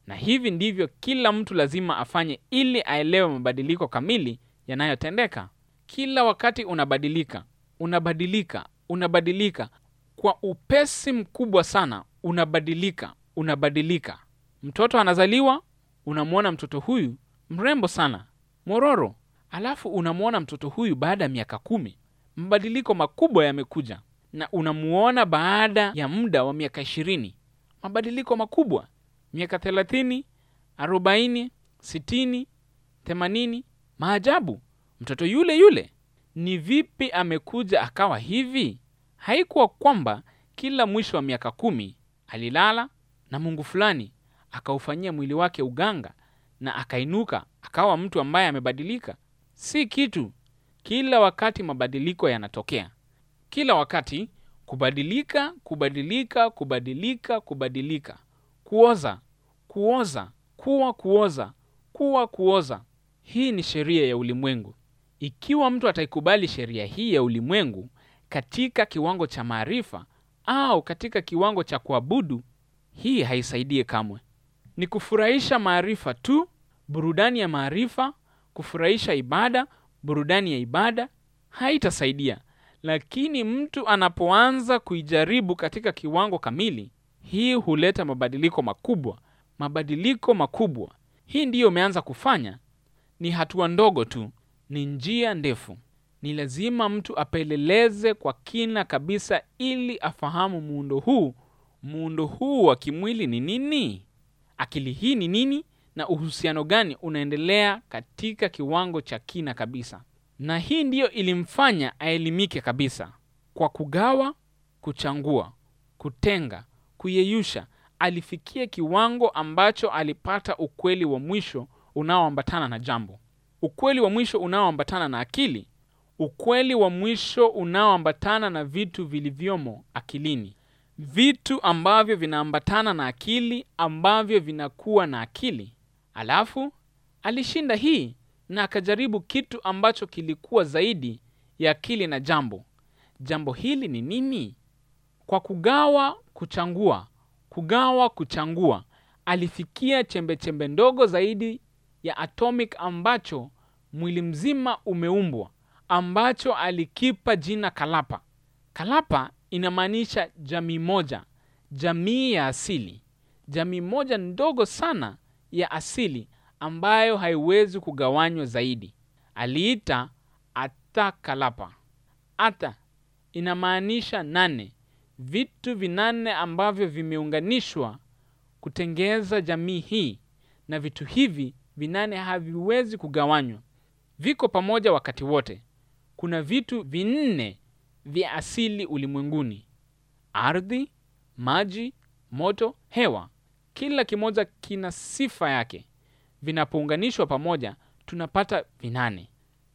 na hivi ndivyo kila mtu lazima afanye ili aelewe mabadiliko kamili yanayotendeka. Kila wakati unabadilika, unabadilika, unabadilika kwa upesi mkubwa sana, unabadilika, unabadilika. Mtoto anazaliwa, unamwona mtoto huyu mrembo sana, mororo, alafu unamwona mtoto huyu baada ya miaka kumi, mabadiliko makubwa yamekuja, na unamuona baada ya muda wa miaka ishirini, mabadiliko makubwa, miaka thelathini, arobaini, sitini, themanini, maajabu. Mtoto yule yule, ni vipi amekuja akawa hivi? Haikuwa kwamba kila mwisho wa miaka kumi alilala na Mungu fulani akaufanyia mwili wake uganga na akainuka akawa mtu ambaye amebadilika. Si kitu. Kila wakati mabadiliko yanatokea, kila wakati kubadilika, kubadilika, kubadilika, kubadilika, kuoza, kuoza, kuwa kuoza, kuwa kuoza. Hii ni sheria ya ulimwengu. Ikiwa mtu ataikubali sheria hii ya ulimwengu katika kiwango cha maarifa au katika kiwango cha kuabudu, hii haisaidie kamwe. Ni kufurahisha maarifa tu, burudani ya maarifa, kufurahisha ibada, burudani ya ibada, haitasaidia. Lakini mtu anapoanza kuijaribu katika kiwango kamili, hii huleta mabadiliko makubwa, mabadiliko makubwa. Hii ndiyo umeanza kufanya. Ni hatua ndogo tu, ni njia ndefu. Ni lazima mtu apeleleze kwa kina kabisa, ili afahamu muundo huu, muundo huu wa kimwili ni nini, akili hii ni nini, na uhusiano gani unaendelea katika kiwango cha kina kabisa. Na hii ndiyo ilimfanya aelimike kabisa. Kwa kugawa, kuchangua, kutenga, kuyeyusha, alifikia kiwango ambacho alipata ukweli wa mwisho unaoambatana na jambo, ukweli wa mwisho unaoambatana na akili, ukweli wa mwisho unaoambatana na vitu vilivyomo akilini, vitu ambavyo vinaambatana na akili, ambavyo vinakuwa na akili. Alafu alishinda hii na akajaribu kitu ambacho kilikuwa zaidi ya akili na jambo. Jambo hili ni nini? Kwa kugawa, kuchangua, kugawa, kuchangua, alifikia chembe chembe ndogo zaidi ya atomic ambacho mwili mzima umeumbwa, ambacho alikipa jina Kalapa. Kalapa inamaanisha jamii moja, jamii ya asili, jamii moja ndogo sana ya asili ambayo haiwezi kugawanywa zaidi. Aliita Ata Kalapa. Ata inamaanisha nane, vitu vinane ambavyo vimeunganishwa kutengeza jamii hii, na vitu hivi vinane haviwezi kugawanywa, viko pamoja wakati wote. Kuna vitu vinne vya asili ulimwenguni: ardhi, maji, moto, hewa. Kila kimoja kina sifa yake. Vinapounganishwa pamoja, tunapata vinane.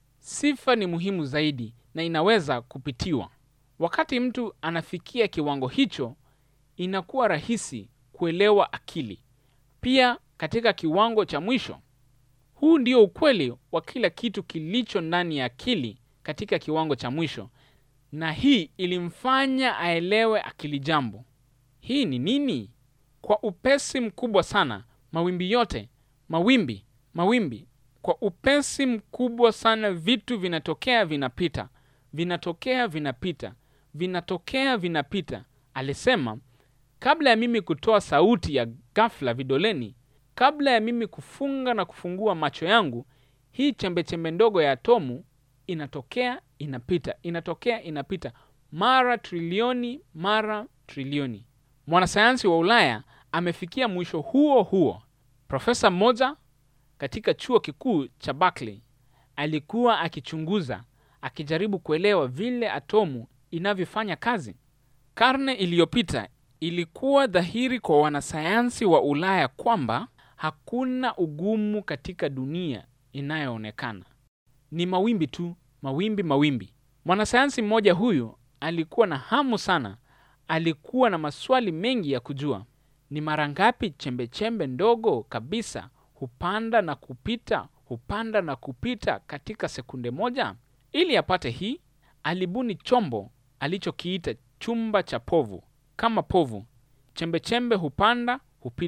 Sifa ni muhimu zaidi na inaweza kupitiwa. Wakati mtu anafikia kiwango hicho, inakuwa rahisi kuelewa akili. Pia katika kiwango cha mwisho, huu ndio ukweli wa kila kitu kilicho ndani ya akili katika kiwango cha mwisho, na hii ilimfanya aelewe akili jambo. Hii ni nini? Kwa upesi mkubwa sana, mawimbi yote, mawimbi, mawimbi, kwa upesi mkubwa sana, vitu vinatokea, vinapita, vinatokea, vinapita, vinatokea, vinapita. Alisema, kabla ya mimi kutoa sauti ya ghafla vidoleni, kabla ya mimi kufunga na kufungua macho yangu, hii chembechembe ndogo ya atomu inatokea, inapita, inatokea, inapita, mara trilioni, mara trilioni. Mwanasayansi wa Ulaya amefikia mwisho huo huo. Profesa mmoja katika chuo kikuu cha Berkeley alikuwa akichunguza, akijaribu kuelewa vile atomu inavyofanya kazi. Karne iliyopita ilikuwa dhahiri kwa wanasayansi wa Ulaya kwamba hakuna ugumu katika dunia inayoonekana, ni mawimbi tu, mawimbi, mawimbi. Mwanasayansi mmoja huyu alikuwa na hamu sana, alikuwa na maswali mengi ya kujua ni mara ngapi chembechembe ndogo kabisa hupanda na kupita, hupanda na kupita katika sekunde moja. Ili apate hii, alibuni chombo alichokiita chumba cha povu. Kama povu, chembechembe hupanda, hupita,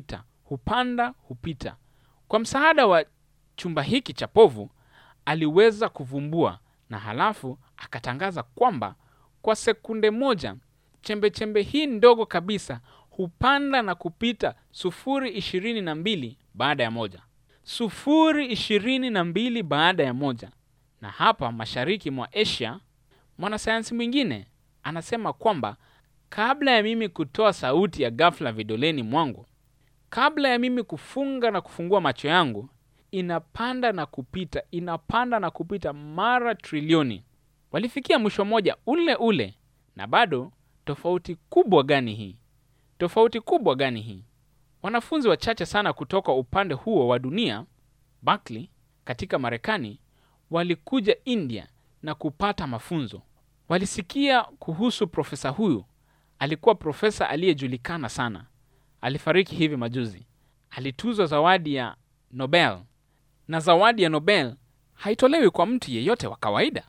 hupanda hupita. Kwa msaada wa chumba hiki cha povu aliweza kuvumbua na halafu akatangaza kwamba kwa sekunde moja chembe chembe hii ndogo kabisa hupanda na kupita sufuri ishirini na mbili baada ya moja, sufuri ishirini na mbili baada ya moja. Na hapa mashariki mwa Asia, mwanasayansi mwingine anasema kwamba kabla ya mimi kutoa sauti ya ghafla vidoleni mwangu, kabla ya mimi kufunga na kufungua macho yangu, inapanda na kupita, inapanda na kupita mara trilioni. Walifikia mwisho mmoja ule ule, na bado tofauti kubwa gani hii? Tofauti kubwa gani hii? Wanafunzi wachache sana kutoka upande huo wa dunia, Berkeley katika Marekani, walikuja India na kupata mafunzo. Walisikia kuhusu profesa huyu. Alikuwa profesa aliyejulikana sana, alifariki hivi majuzi. Alituzwa zawadi ya Nobel, na zawadi ya Nobel haitolewi kwa mtu yeyote wa kawaida.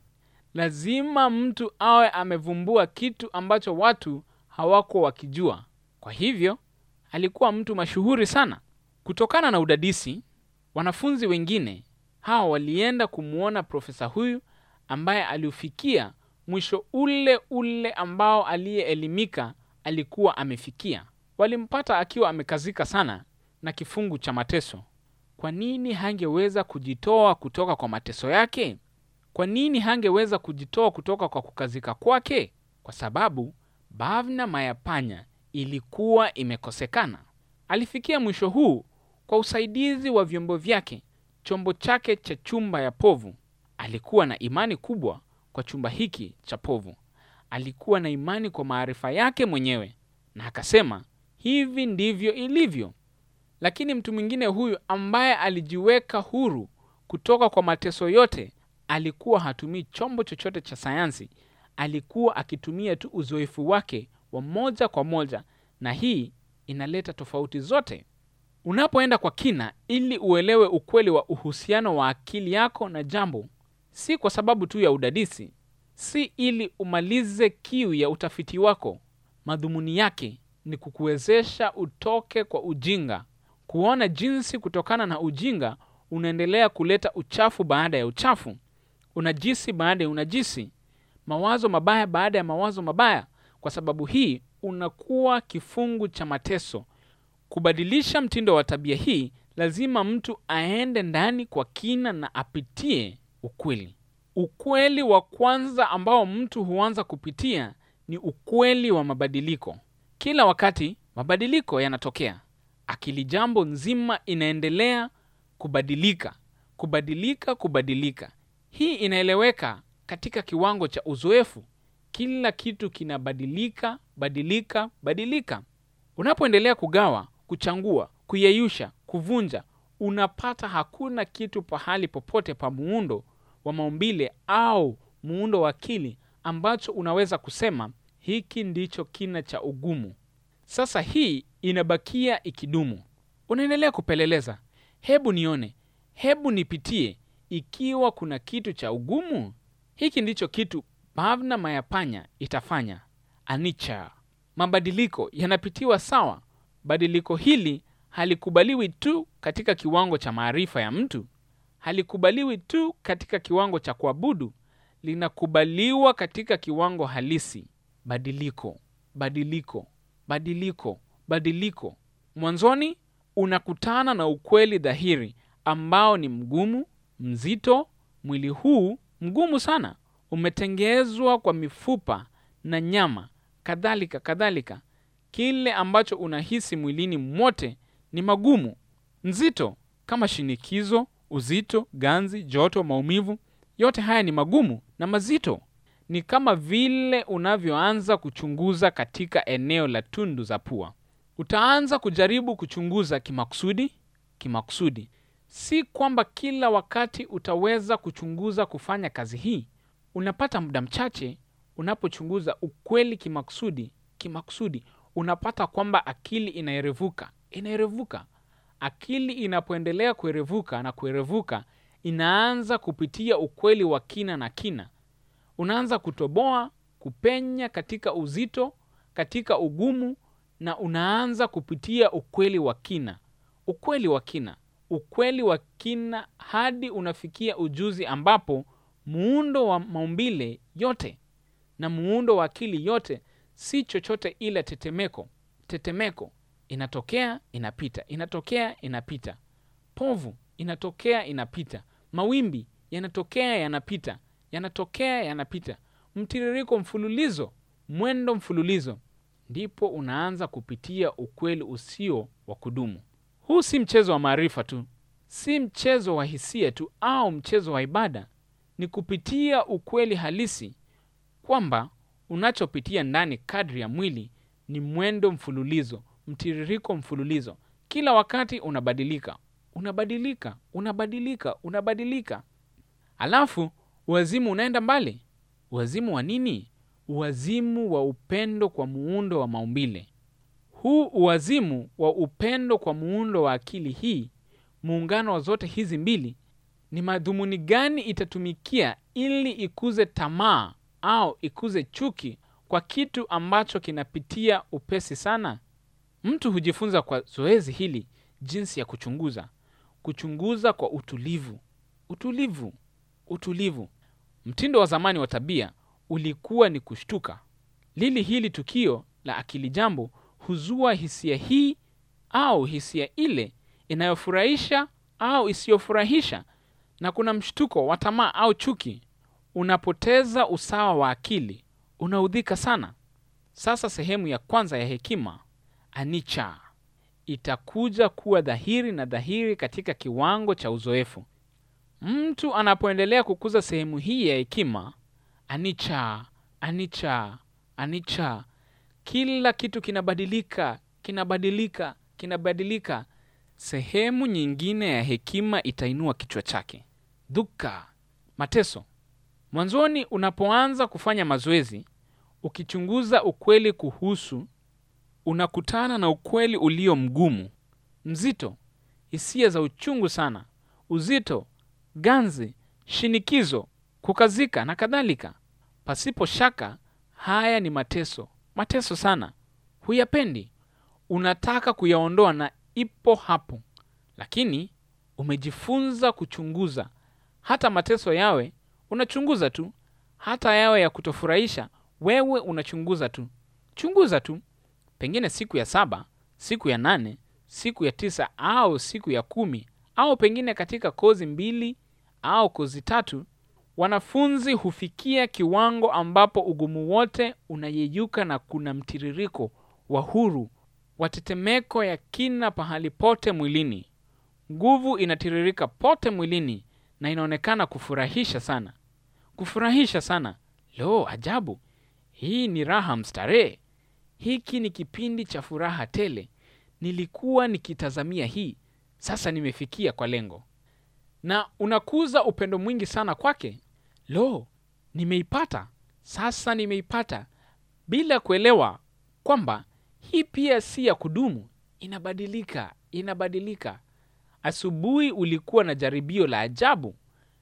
Lazima mtu awe amevumbua kitu ambacho watu hawako wakijua. Kwa hivyo alikuwa mtu mashuhuri sana. Kutokana na udadisi, wanafunzi wengine hawa walienda kumwona profesa huyu ambaye aliufikia mwisho ule ule ambao aliyeelimika alikuwa amefikia. Walimpata akiwa amekazika sana na kifungu cha mateso. Kwa nini hangeweza kujitoa kutoka kwa mateso yake? Kwa nini hangeweza kujitoa kutoka kwa kukazika kwake? Kwa sababu bhavna mayapanya ilikuwa imekosekana. Alifikia mwisho huu kwa usaidizi wa vyombo vyake, chombo chake cha chumba ya povu. Alikuwa na imani kubwa kwa chumba hiki cha povu. Alikuwa na imani kwa maarifa yake mwenyewe, na akasema hivi ndivyo ilivyo. Lakini mtu mwingine huyu ambaye alijiweka huru kutoka kwa mateso yote, alikuwa hatumii chombo chochote cha sayansi. Alikuwa akitumia tu uzoefu wake wa moja kwa moja, na hii inaleta tofauti zote. Unapoenda kwa kina ili uelewe ukweli wa uhusiano wa akili yako na jambo, si kwa sababu tu ya udadisi, si ili umalize kiu ya utafiti wako. Madhumuni yake ni kukuwezesha utoke kwa ujinga, kuona jinsi kutokana na ujinga unaendelea kuleta uchafu baada ya uchafu, unajisi baada ya unajisi, mawazo mabaya baada ya mawazo mabaya. Kwa sababu hii unakuwa kifungu cha mateso. Kubadilisha mtindo wa tabia hii, lazima mtu aende ndani kwa kina na apitie ukweli. Ukweli wa kwanza ambao mtu huanza kupitia ni ukweli wa mabadiliko. Kila wakati mabadiliko yanatokea, akili jambo nzima inaendelea kubadilika, kubadilika, kubadilika. Hii inaeleweka katika kiwango cha uzoefu. Kila kitu kinabadilika, badilika, badilika. Unapoendelea kugawa, kuchangua, kuyeyusha, kuvunja, unapata hakuna kitu pahali popote pa muundo wa maumbile au muundo wa akili ambacho unaweza kusema hiki ndicho kina cha ugumu. Sasa hii inabakia ikidumu. Unaendelea kupeleleza, hebu nione, hebu nipitie ikiwa kuna kitu cha ugumu. Hiki ndicho kitu bhavna mayapanya itafanya. Anicca, mabadiliko yanapitiwa sawa. Badiliko hili halikubaliwi tu katika kiwango cha maarifa ya mtu, halikubaliwi tu katika kiwango cha kuabudu, linakubaliwa katika kiwango halisi. Badiliko, badiliko, badiliko, badiliko. Mwanzoni unakutana na ukweli dhahiri ambao ni mgumu, mzito. Mwili huu mgumu sana, umetengezwa kwa mifupa na nyama, kadhalika kadhalika. Kile ambacho unahisi mwilini mwote ni magumu, nzito, kama shinikizo, uzito, ganzi, joto, maumivu. Yote haya ni magumu na mazito. Ni kama vile unavyoanza kuchunguza katika eneo la tundu za pua. Utaanza kujaribu kuchunguza kimakusudi, kimakusudi. Si kwamba kila wakati utaweza kuchunguza kufanya kazi hii. Unapata muda mchache unapochunguza ukweli kimakusudi, kimakusudi, unapata kwamba akili inaerevuka, inaerevuka. Akili inapoendelea kuerevuka na kuerevuka, inaanza kupitia ukweli wa kina na kina. Unaanza kutoboa, kupenya katika uzito, katika ugumu, na unaanza kupitia ukweli wa kina. ukweli wa kina, ukweli wa kina hadi unafikia ujuzi ambapo muundo wa maumbile yote na muundo wa akili yote si chochote ila tetemeko. Tetemeko inatokea inapita, inatokea inapita, povu inatokea inapita, mawimbi yanatokea yanapita, yanatokea yanapita, mtiririko mfululizo, mwendo mfululizo, ndipo unaanza kupitia ukweli usio wa kudumu. Huu si mchezo wa maarifa tu, si mchezo wa hisia tu au mchezo wa ibada. Ni kupitia ukweli halisi kwamba unachopitia ndani kadri ya mwili ni mwendo mfululizo, mtiririko mfululizo. Kila wakati unabadilika, unabadilika, unabadilika, unabadilika. Alafu uwazimu unaenda mbali. Uwazimu wa nini? Uwazimu wa upendo kwa muundo wa maumbile. Huu uwazimu wa upendo kwa muundo wa akili hii, muungano wa zote hizi mbili, ni madhumuni gani itatumikia ili ikuze tamaa au ikuze chuki kwa kitu ambacho kinapitia upesi sana? Mtu hujifunza kwa zoezi hili jinsi ya kuchunguza, kuchunguza kwa utulivu, utulivu, utulivu. Mtindo wa zamani wa tabia ulikuwa ni kushtuka. Lili hili tukio la akili jambo huzua hisia hii au hisia ile inayofurahisha au isiyofurahisha, na kuna mshtuko wa tamaa au chuki. Unapoteza usawa wa akili, unaudhika sana. Sasa sehemu ya kwanza ya hekima anicca itakuja kuwa dhahiri na dhahiri katika kiwango cha uzoefu. Mtu anapoendelea kukuza sehemu hii ya hekima anicca, anicca, anicca, kila kitu kinabadilika, kinabadilika, kinabadilika. Sehemu nyingine ya hekima itainua kichwa chake. Dukkha, mateso. Mwanzoni unapoanza kufanya mazoezi, ukichunguza ukweli kuhusu, unakutana na ukweli ulio mgumu, mzito, hisia za uchungu sana, uzito, ganzi, shinikizo, kukazika na kadhalika. Pasipo shaka, haya ni mateso, mateso sana. Huyapendi, unataka kuyaondoa na ipo hapo, lakini umejifunza kuchunguza. Hata mateso yawe unachunguza tu, hata yawe ya kutofurahisha, wewe unachunguza tu, chunguza tu. Pengine siku ya saba, siku ya nane, siku ya tisa au siku ya kumi, au pengine katika kozi mbili au kozi tatu, wanafunzi hufikia kiwango ambapo ugumu wote unayeyuka na kuna mtiririko wa huru wa tetemeko ya kina pahali pote mwilini. Nguvu inatiririka pote mwilini na inaonekana kufurahisha sana, kufurahisha sana. Lo, ajabu! Hii ni raha mstarehe. Hiki ni kipindi cha furaha tele. Nilikuwa nikitazamia hii, sasa nimefikia kwa lengo, na unakuza upendo mwingi sana kwake. Lo, nimeipata sasa, nimeipata, bila kuelewa kwamba hii pia si ya kudumu, inabadilika, inabadilika. Asubuhi ulikuwa na jaribio la ajabu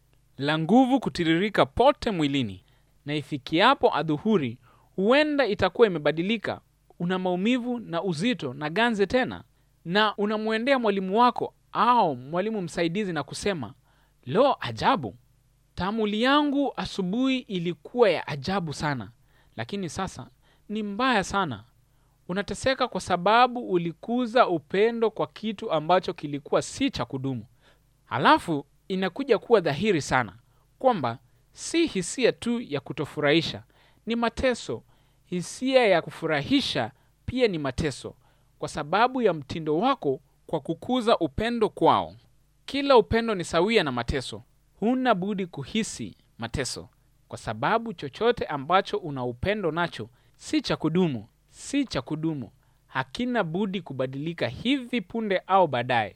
la nguvu kutiririka pote mwilini, na ifikiapo adhuhuri huenda itakuwa imebadilika. Una maumivu na uzito na ganze tena, na unamwendea mwalimu wako au mwalimu msaidizi na kusema, lo, ajabu, taamuli yangu asubuhi ilikuwa ya ajabu sana, lakini sasa ni mbaya sana. Unateseka kwa sababu ulikuza upendo kwa kitu ambacho kilikuwa si cha kudumu. Halafu inakuja kuwa dhahiri sana kwamba si hisia tu ya kutofurahisha, ni mateso. Hisia ya kufurahisha pia ni mateso, kwa sababu ya mtindo wako kwa kukuza upendo kwao. Kila upendo ni sawia na mateso. Huna budi kuhisi mateso, kwa sababu chochote ambacho una upendo nacho si cha kudumu, si cha kudumu, hakina budi kubadilika hivi punde au baadaye.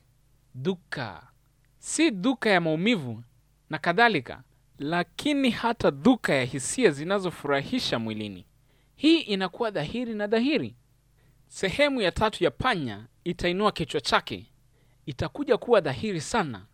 Dukkha si duka ya maumivu na kadhalika, lakini hata duka ya hisia zinazofurahisha mwilini. Hii inakuwa dhahiri na dhahiri. Sehemu ya tatu ya panya itainua kichwa chake, itakuja kuwa dhahiri sana.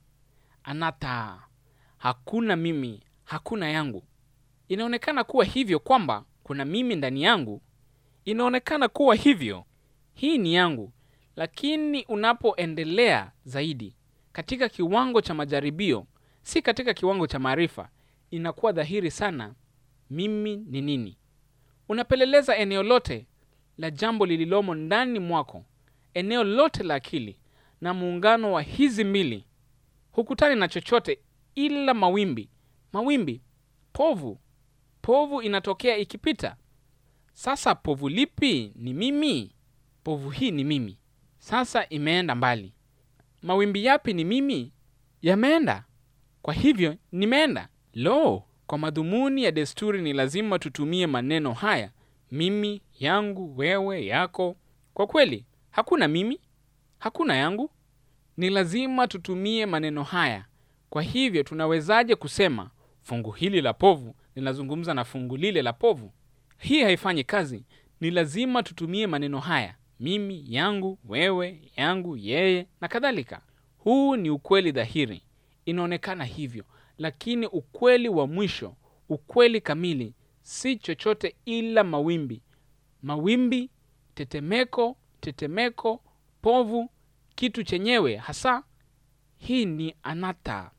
Anata, hakuna mimi, hakuna yangu. Inaonekana kuwa hivyo kwamba kuna mimi ndani yangu, inaonekana kuwa hivyo, hii ni yangu, lakini unapoendelea zaidi katika kiwango cha majaribio, si katika kiwango cha maarifa, inakuwa dhahiri sana mimi ni nini. Unapeleleza eneo lote la jambo lililomo ndani mwako, eneo lote la akili na muungano wa hizi mbili, hukutani na chochote ila mawimbi. Mawimbi, povu. Povu inatokea ikipita. Sasa povu lipi ni mimi? Povu hii ni mimi. Sasa imeenda mbali. Mawimbi yapi ni mimi? Yameenda. Kwa hivyo nimeenda. Lo, kwa madhumuni ya desturi ni lazima tutumie maneno haya: mimi, yangu, wewe, yako. Kwa kweli hakuna mimi, hakuna yangu. Ni lazima tutumie maneno haya. Kwa hivyo tunawezaje kusema fungu hili la povu linazungumza na fungu lile la povu? Hii haifanyi kazi. Ni lazima tutumie maneno haya: mimi, yangu, wewe, yangu, yeye na kadhalika. Huu ni ukweli dhahiri, inaonekana hivyo, lakini ukweli wa mwisho, ukweli kamili, si chochote ila mawimbi. Mawimbi, tetemeko, tetemeko, povu, kitu chenyewe hasa. Hii ni anata.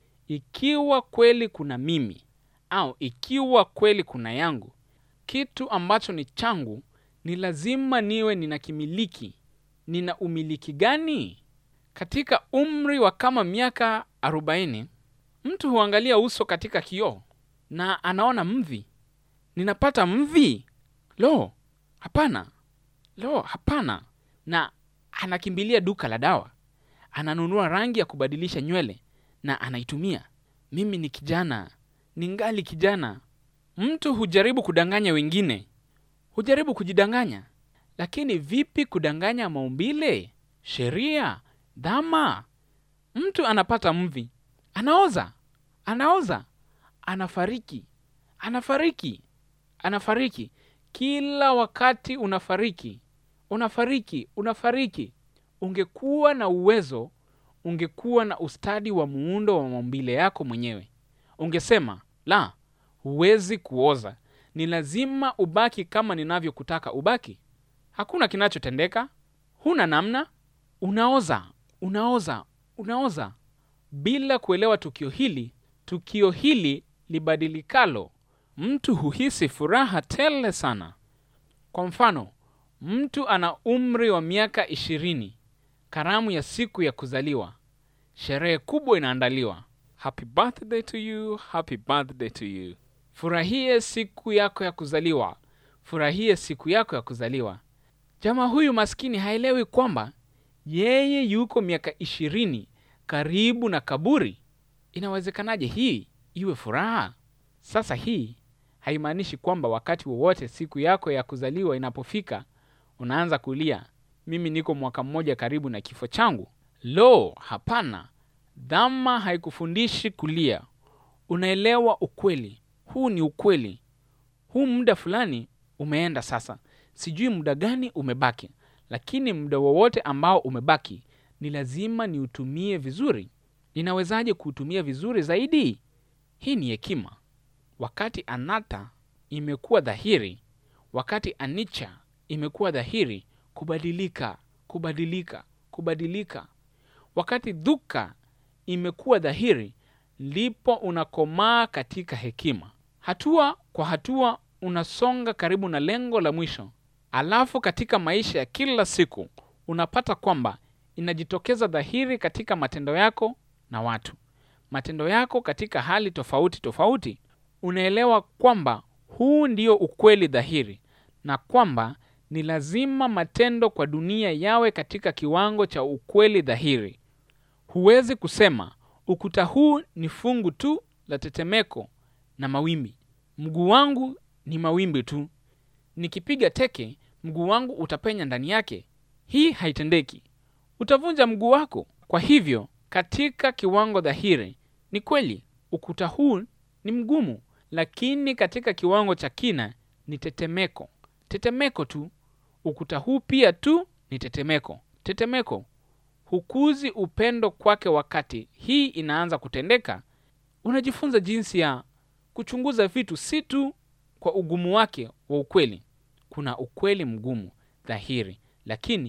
Ikiwa kweli kuna mimi au ikiwa kweli kuna yangu, kitu ambacho ni changu, ni lazima niwe ninakimiliki. Nina umiliki gani? Katika umri wa kama miaka arobaini, mtu huangalia uso katika kioo na anaona mvi. Ninapata mvi? Lo, hapana! Lo, hapana! Na anakimbilia duka la dawa, ananunua rangi ya kubadilisha nywele na anaitumia. Mimi ni kijana, ningali kijana. Mtu hujaribu kudanganya wengine, hujaribu kujidanganya. Lakini vipi kudanganya maumbile, sheria, dhama? Mtu anapata mvi, anaoza, anaoza, anafariki, anafariki, anafariki. Kila wakati unafariki, unafariki, unafariki. Ungekuwa na uwezo, ungekuwa na ustadi wa muundo wa maumbile yako mwenyewe, ungesema la, huwezi kuoza, ni lazima ubaki kama ninavyokutaka ubaki. Hakuna kinachotendeka, huna namna, unaoza, unaoza, unaoza bila kuelewa tukio hili, tukio hili libadilikalo. Mtu huhisi furaha tele sana. Kwa mfano, mtu ana umri wa miaka ishirini, karamu ya siku ya kuzaliwa, sherehe kubwa inaandaliwa. Happy birthday to you, happy birthday to you. Furahie siku yako ya kuzaliwa, furahie siku yako ya kuzaliwa. Jamaa huyu maskini haelewi kwamba yeye yuko miaka ishirini karibu na kaburi. Inawezekanaje hii iwe furaha? Sasa hii haimaanishi kwamba wakati wowote siku yako ya kuzaliwa inapofika unaanza kulia, mimi niko mwaka mmoja karibu na kifo changu. Lo, hapana! Dhama haikufundishi kulia. Unaelewa ukweli. Huu ni ukweli. Huu muda fulani umeenda sasa, sijui muda gani umebaki, lakini muda wowote ambao umebaki ni lazima niutumie vizuri. Ninawezaje kuutumia vizuri zaidi? Hii ni hekima. Wakati anata imekuwa dhahiri, wakati anicca imekuwa dhahiri, kubadilika, kubadilika, kubadilika. Wakati dhuka imekuwa dhahiri, ndipo unakomaa katika hekima. Hatua kwa hatua unasonga karibu na lengo la mwisho. Alafu katika maisha ya kila siku unapata kwamba inajitokeza dhahiri katika matendo yako na watu, matendo yako katika hali tofauti tofauti. Unaelewa kwamba huu ndio ukweli dhahiri na kwamba ni lazima matendo kwa dunia yawe katika kiwango cha ukweli dhahiri. Huwezi kusema ukuta huu ni fungu tu la tetemeko na mawimbi. Mguu wangu ni mawimbi tu, nikipiga teke mguu wangu utapenya ndani yake. Hii haitendeki, utavunja mguu wako. Kwa hivyo katika kiwango dhahiri ni kweli ukuta huu ni mgumu, lakini katika kiwango cha kina ni tetemeko, tetemeko tu. Ukuta huu pia tu ni tetemeko, tetemeko. Hukuzi upendo kwake. Wakati hii inaanza kutendeka, unajifunza jinsi ya kuchunguza vitu, si tu kwa ugumu wake wa ukweli. Kuna ukweli mgumu dhahiri, lakini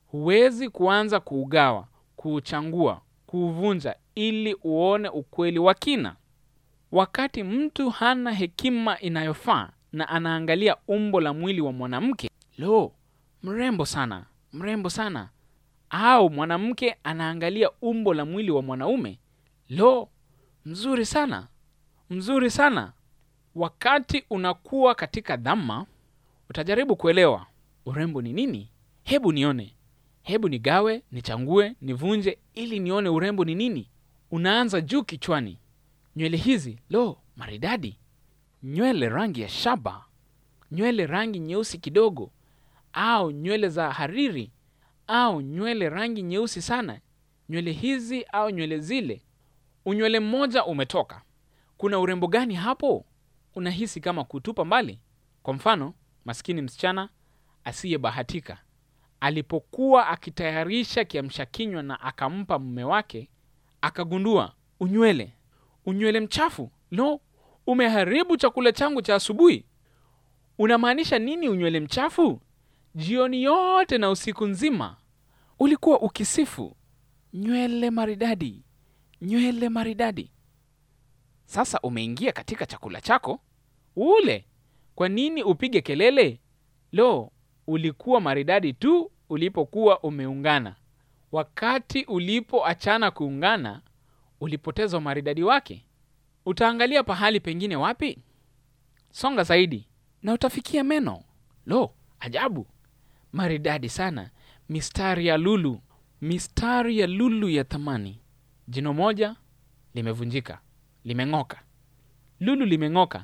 huwezi kuanza kuugawa, kuuchangua, kuuvunja ili uone ukweli wa kina. Wakati mtu hana hekima inayofaa na anaangalia umbo la mwili wa mwanamke, lo, mrembo sana, mrembo sana, au mwanamke anaangalia umbo la mwili wa mwanaume, lo, mzuri sana, mzuri sana. Wakati unakuwa katika dhama, utajaribu kuelewa urembo ni nini. Hebu nione, hebu nigawe, nichangue, nivunje ili nione urembo ni nini. Unaanza juu kichwani, nywele hizi, lo, maridadi, nywele rangi ya shaba, nywele rangi nyeusi kidogo, au nywele za hariri, au nywele rangi nyeusi sana, nywele hizi au nywele zile. Unywele mmoja umetoka, kuna urembo gani hapo? Unahisi kama kutupa mbali. Kwa mfano, maskini msichana asiyebahatika alipokuwa akitayarisha kiamsha kinywa na akampa mume wake, akagundua unywele, unywele mchafu. Lo, umeharibu chakula changu cha asubuhi. Unamaanisha nini unywele mchafu? Jioni yote na usiku nzima ulikuwa ukisifu nywele maridadi, nywele maridadi. Sasa umeingia katika chakula chako ule. Kwa nini upige kelele? Lo, ulikuwa maridadi tu ulipokuwa umeungana. Wakati ulipoachana kuungana, ulipoteza umaridadi wake. Utaangalia pahali pengine wapi? Songa zaidi na utafikia meno. Lo, ajabu, maridadi sana, mistari ya lulu, mistari ya lulu ya thamani. Jino moja limevunjika, limeng'oka. Lulu limeng'oka,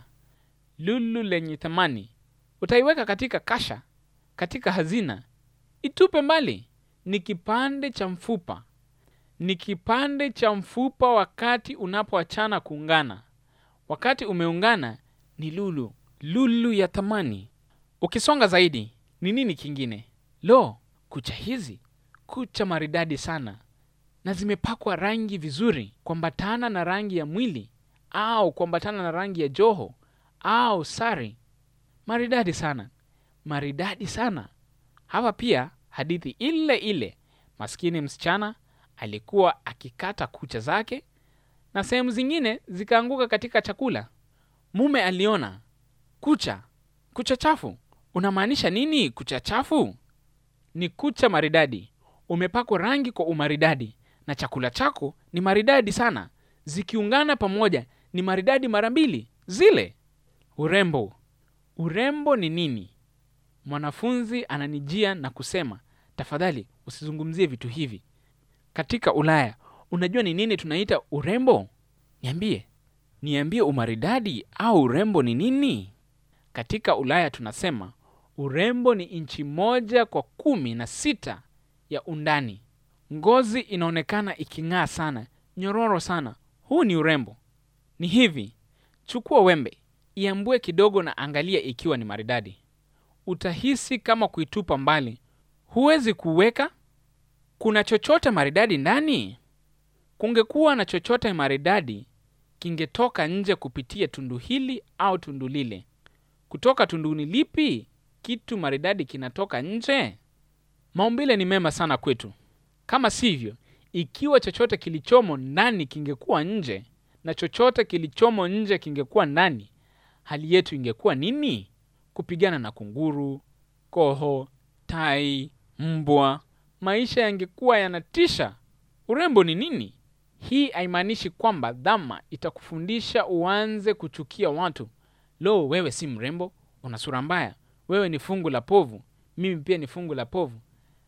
lulu lenye thamani. Utaiweka katika kasha, katika hazina, itupe mbali. Ni kipande cha mfupa, ni kipande cha mfupa wakati unapoachana kuungana. Wakati umeungana ni lulu, lulu ya thamani. Ukisonga zaidi, ni nini kingine? Lo, kucha hizi, kucha maridadi sana, na zimepakwa rangi vizuri, kuambatana na rangi ya mwili au kuambatana na rangi ya joho au sari. Maridadi sana, maridadi sana. Hapa pia hadithi ile ile, maskini msichana alikuwa akikata kucha zake na sehemu zingine zikaanguka katika chakula. Mume aliona kucha, kucha chafu. Unamaanisha nini kucha chafu? Ni kucha maridadi, umepakwa rangi kwa umaridadi, na chakula chako ni maridadi sana. Zikiungana pamoja ni maridadi mara mbili zile. Urembo, urembo ni nini? Mwanafunzi ananijia na kusema, tafadhali usizungumzie vitu hivi. Katika Ulaya, unajua ni nini tunaita urembo? Niambie, niambie, umaridadi au urembo ni nini? Katika Ulaya tunasema urembo ni inchi moja kwa kumi na sita ya undani. Ngozi inaonekana iking'aa sana, nyororo sana. Huu ni urembo. Ni hivi, chukua wembe, iambue kidogo na angalia ikiwa ni maridadi. Utahisi kama kuitupa mbali. Huwezi kuweka. Kuna chochote maridadi ndani? Kungekuwa na chochote maridadi, kingetoka nje kupitia tundu hili au tundu lile. Kutoka tunduni lipi kitu maridadi kinatoka nje? Maumbile ni mema sana kwetu. Kama sivyo, ikiwa chochote kilichomo ndani kingekuwa nje na chochote kilichomo nje kingekuwa ndani, hali yetu ingekuwa nini? Kupigana na kunguru, koho, tai, mbwa. Maisha yangekuwa yanatisha. Urembo ni nini? Hii haimaanishi kwamba dhama itakufundisha uanze kuchukia watu. Lo, wewe si mrembo, una sura mbaya, wewe ni fungu la povu, mimi pia ni fungu la povu.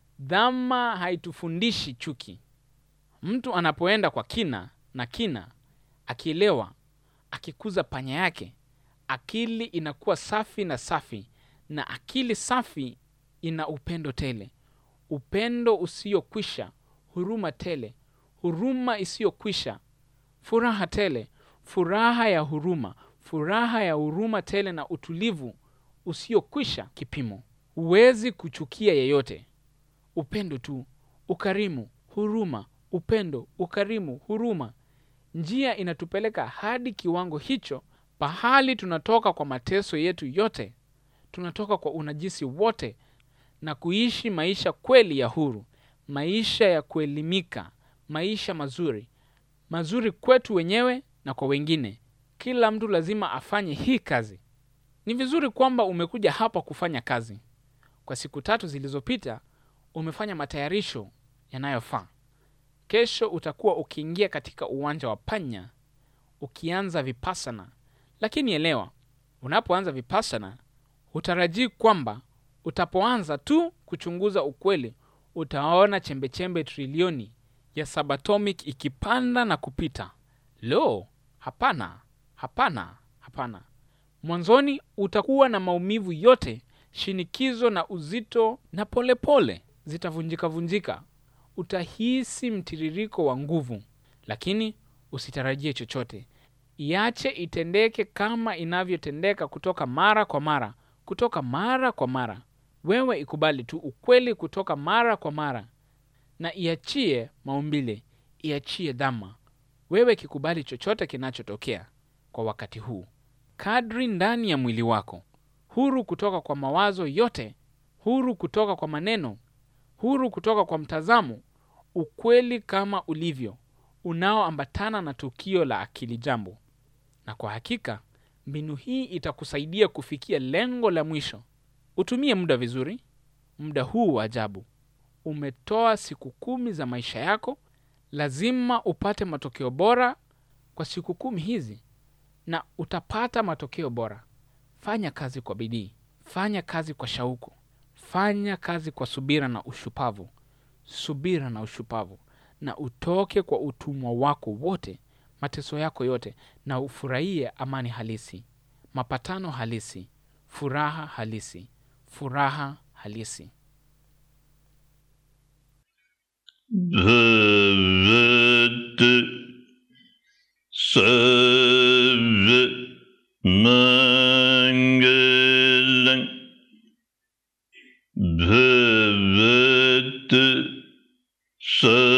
Dhama haitufundishi chuki. Mtu anapoenda kwa kina na kina, akielewa, akikuza panya yake, akili inakuwa safi na safi, na akili safi ina upendo tele, upendo usiokwisha, huruma tele, huruma isiyokwisha, furaha tele, furaha ya huruma, furaha ya huruma tele, na utulivu usiokwisha kipimo. Huwezi kuchukia yeyote. Upendo tu, ukarimu, huruma, upendo, ukarimu, huruma. Njia inatupeleka hadi kiwango hicho, pahali tunatoka kwa mateso yetu yote, tunatoka kwa unajisi wote, na kuishi maisha kweli ya huru, maisha ya kuelimika, maisha mazuri, mazuri kwetu wenyewe na kwa wengine. Kila mtu lazima afanye hii kazi. Ni vizuri kwamba umekuja hapa kufanya kazi. Kwa siku tatu zilizopita umefanya matayarisho yanayofaa. Kesho utakuwa ukiingia katika uwanja wa panya ukianza vipassana. Lakini elewa, unapoanza vipassana hutarajii kwamba utapoanza tu kuchunguza ukweli utaona chembechembe trilioni ya subatomic ikipanda na kupita. Lo, hapana, hapana, hapana. Mwanzoni utakuwa na maumivu yote, shinikizo na uzito, na polepole zitavunjika vunjika. Utahisi mtiririko wa nguvu, lakini usitarajie chochote. Iache itendeke kama inavyotendeka kutoka mara kwa mara, kutoka mara kwa mara. Wewe ikubali tu ukweli kutoka mara kwa mara, na iachie maumbile, iachie dhama. Wewe kikubali chochote kinachotokea kwa wakati huu, kadri ndani ya mwili wako, huru kutoka kwa mawazo yote, huru kutoka kwa maneno, huru kutoka kwa mtazamo, ukweli kama ulivyo unaoambatana na tukio la akili jambo. Na kwa hakika mbinu hii itakusaidia kufikia lengo la mwisho. Utumie muda vizuri, muda huu wa ajabu. Umetoa siku kumi za maisha yako, lazima upate matokeo bora kwa siku kumi hizi, na utapata matokeo bora. Fanya kazi kwa bidii, fanya kazi kwa shauku, fanya kazi kwa subira na ushupavu, subira na ushupavu, na utoke kwa utumwa wako wote, mateso yako yote, na ufurahie amani halisi, mapatano halisi, furaha halisi, furaha halisi. भवतु सर्वमङ्गलम् भवतु सर्व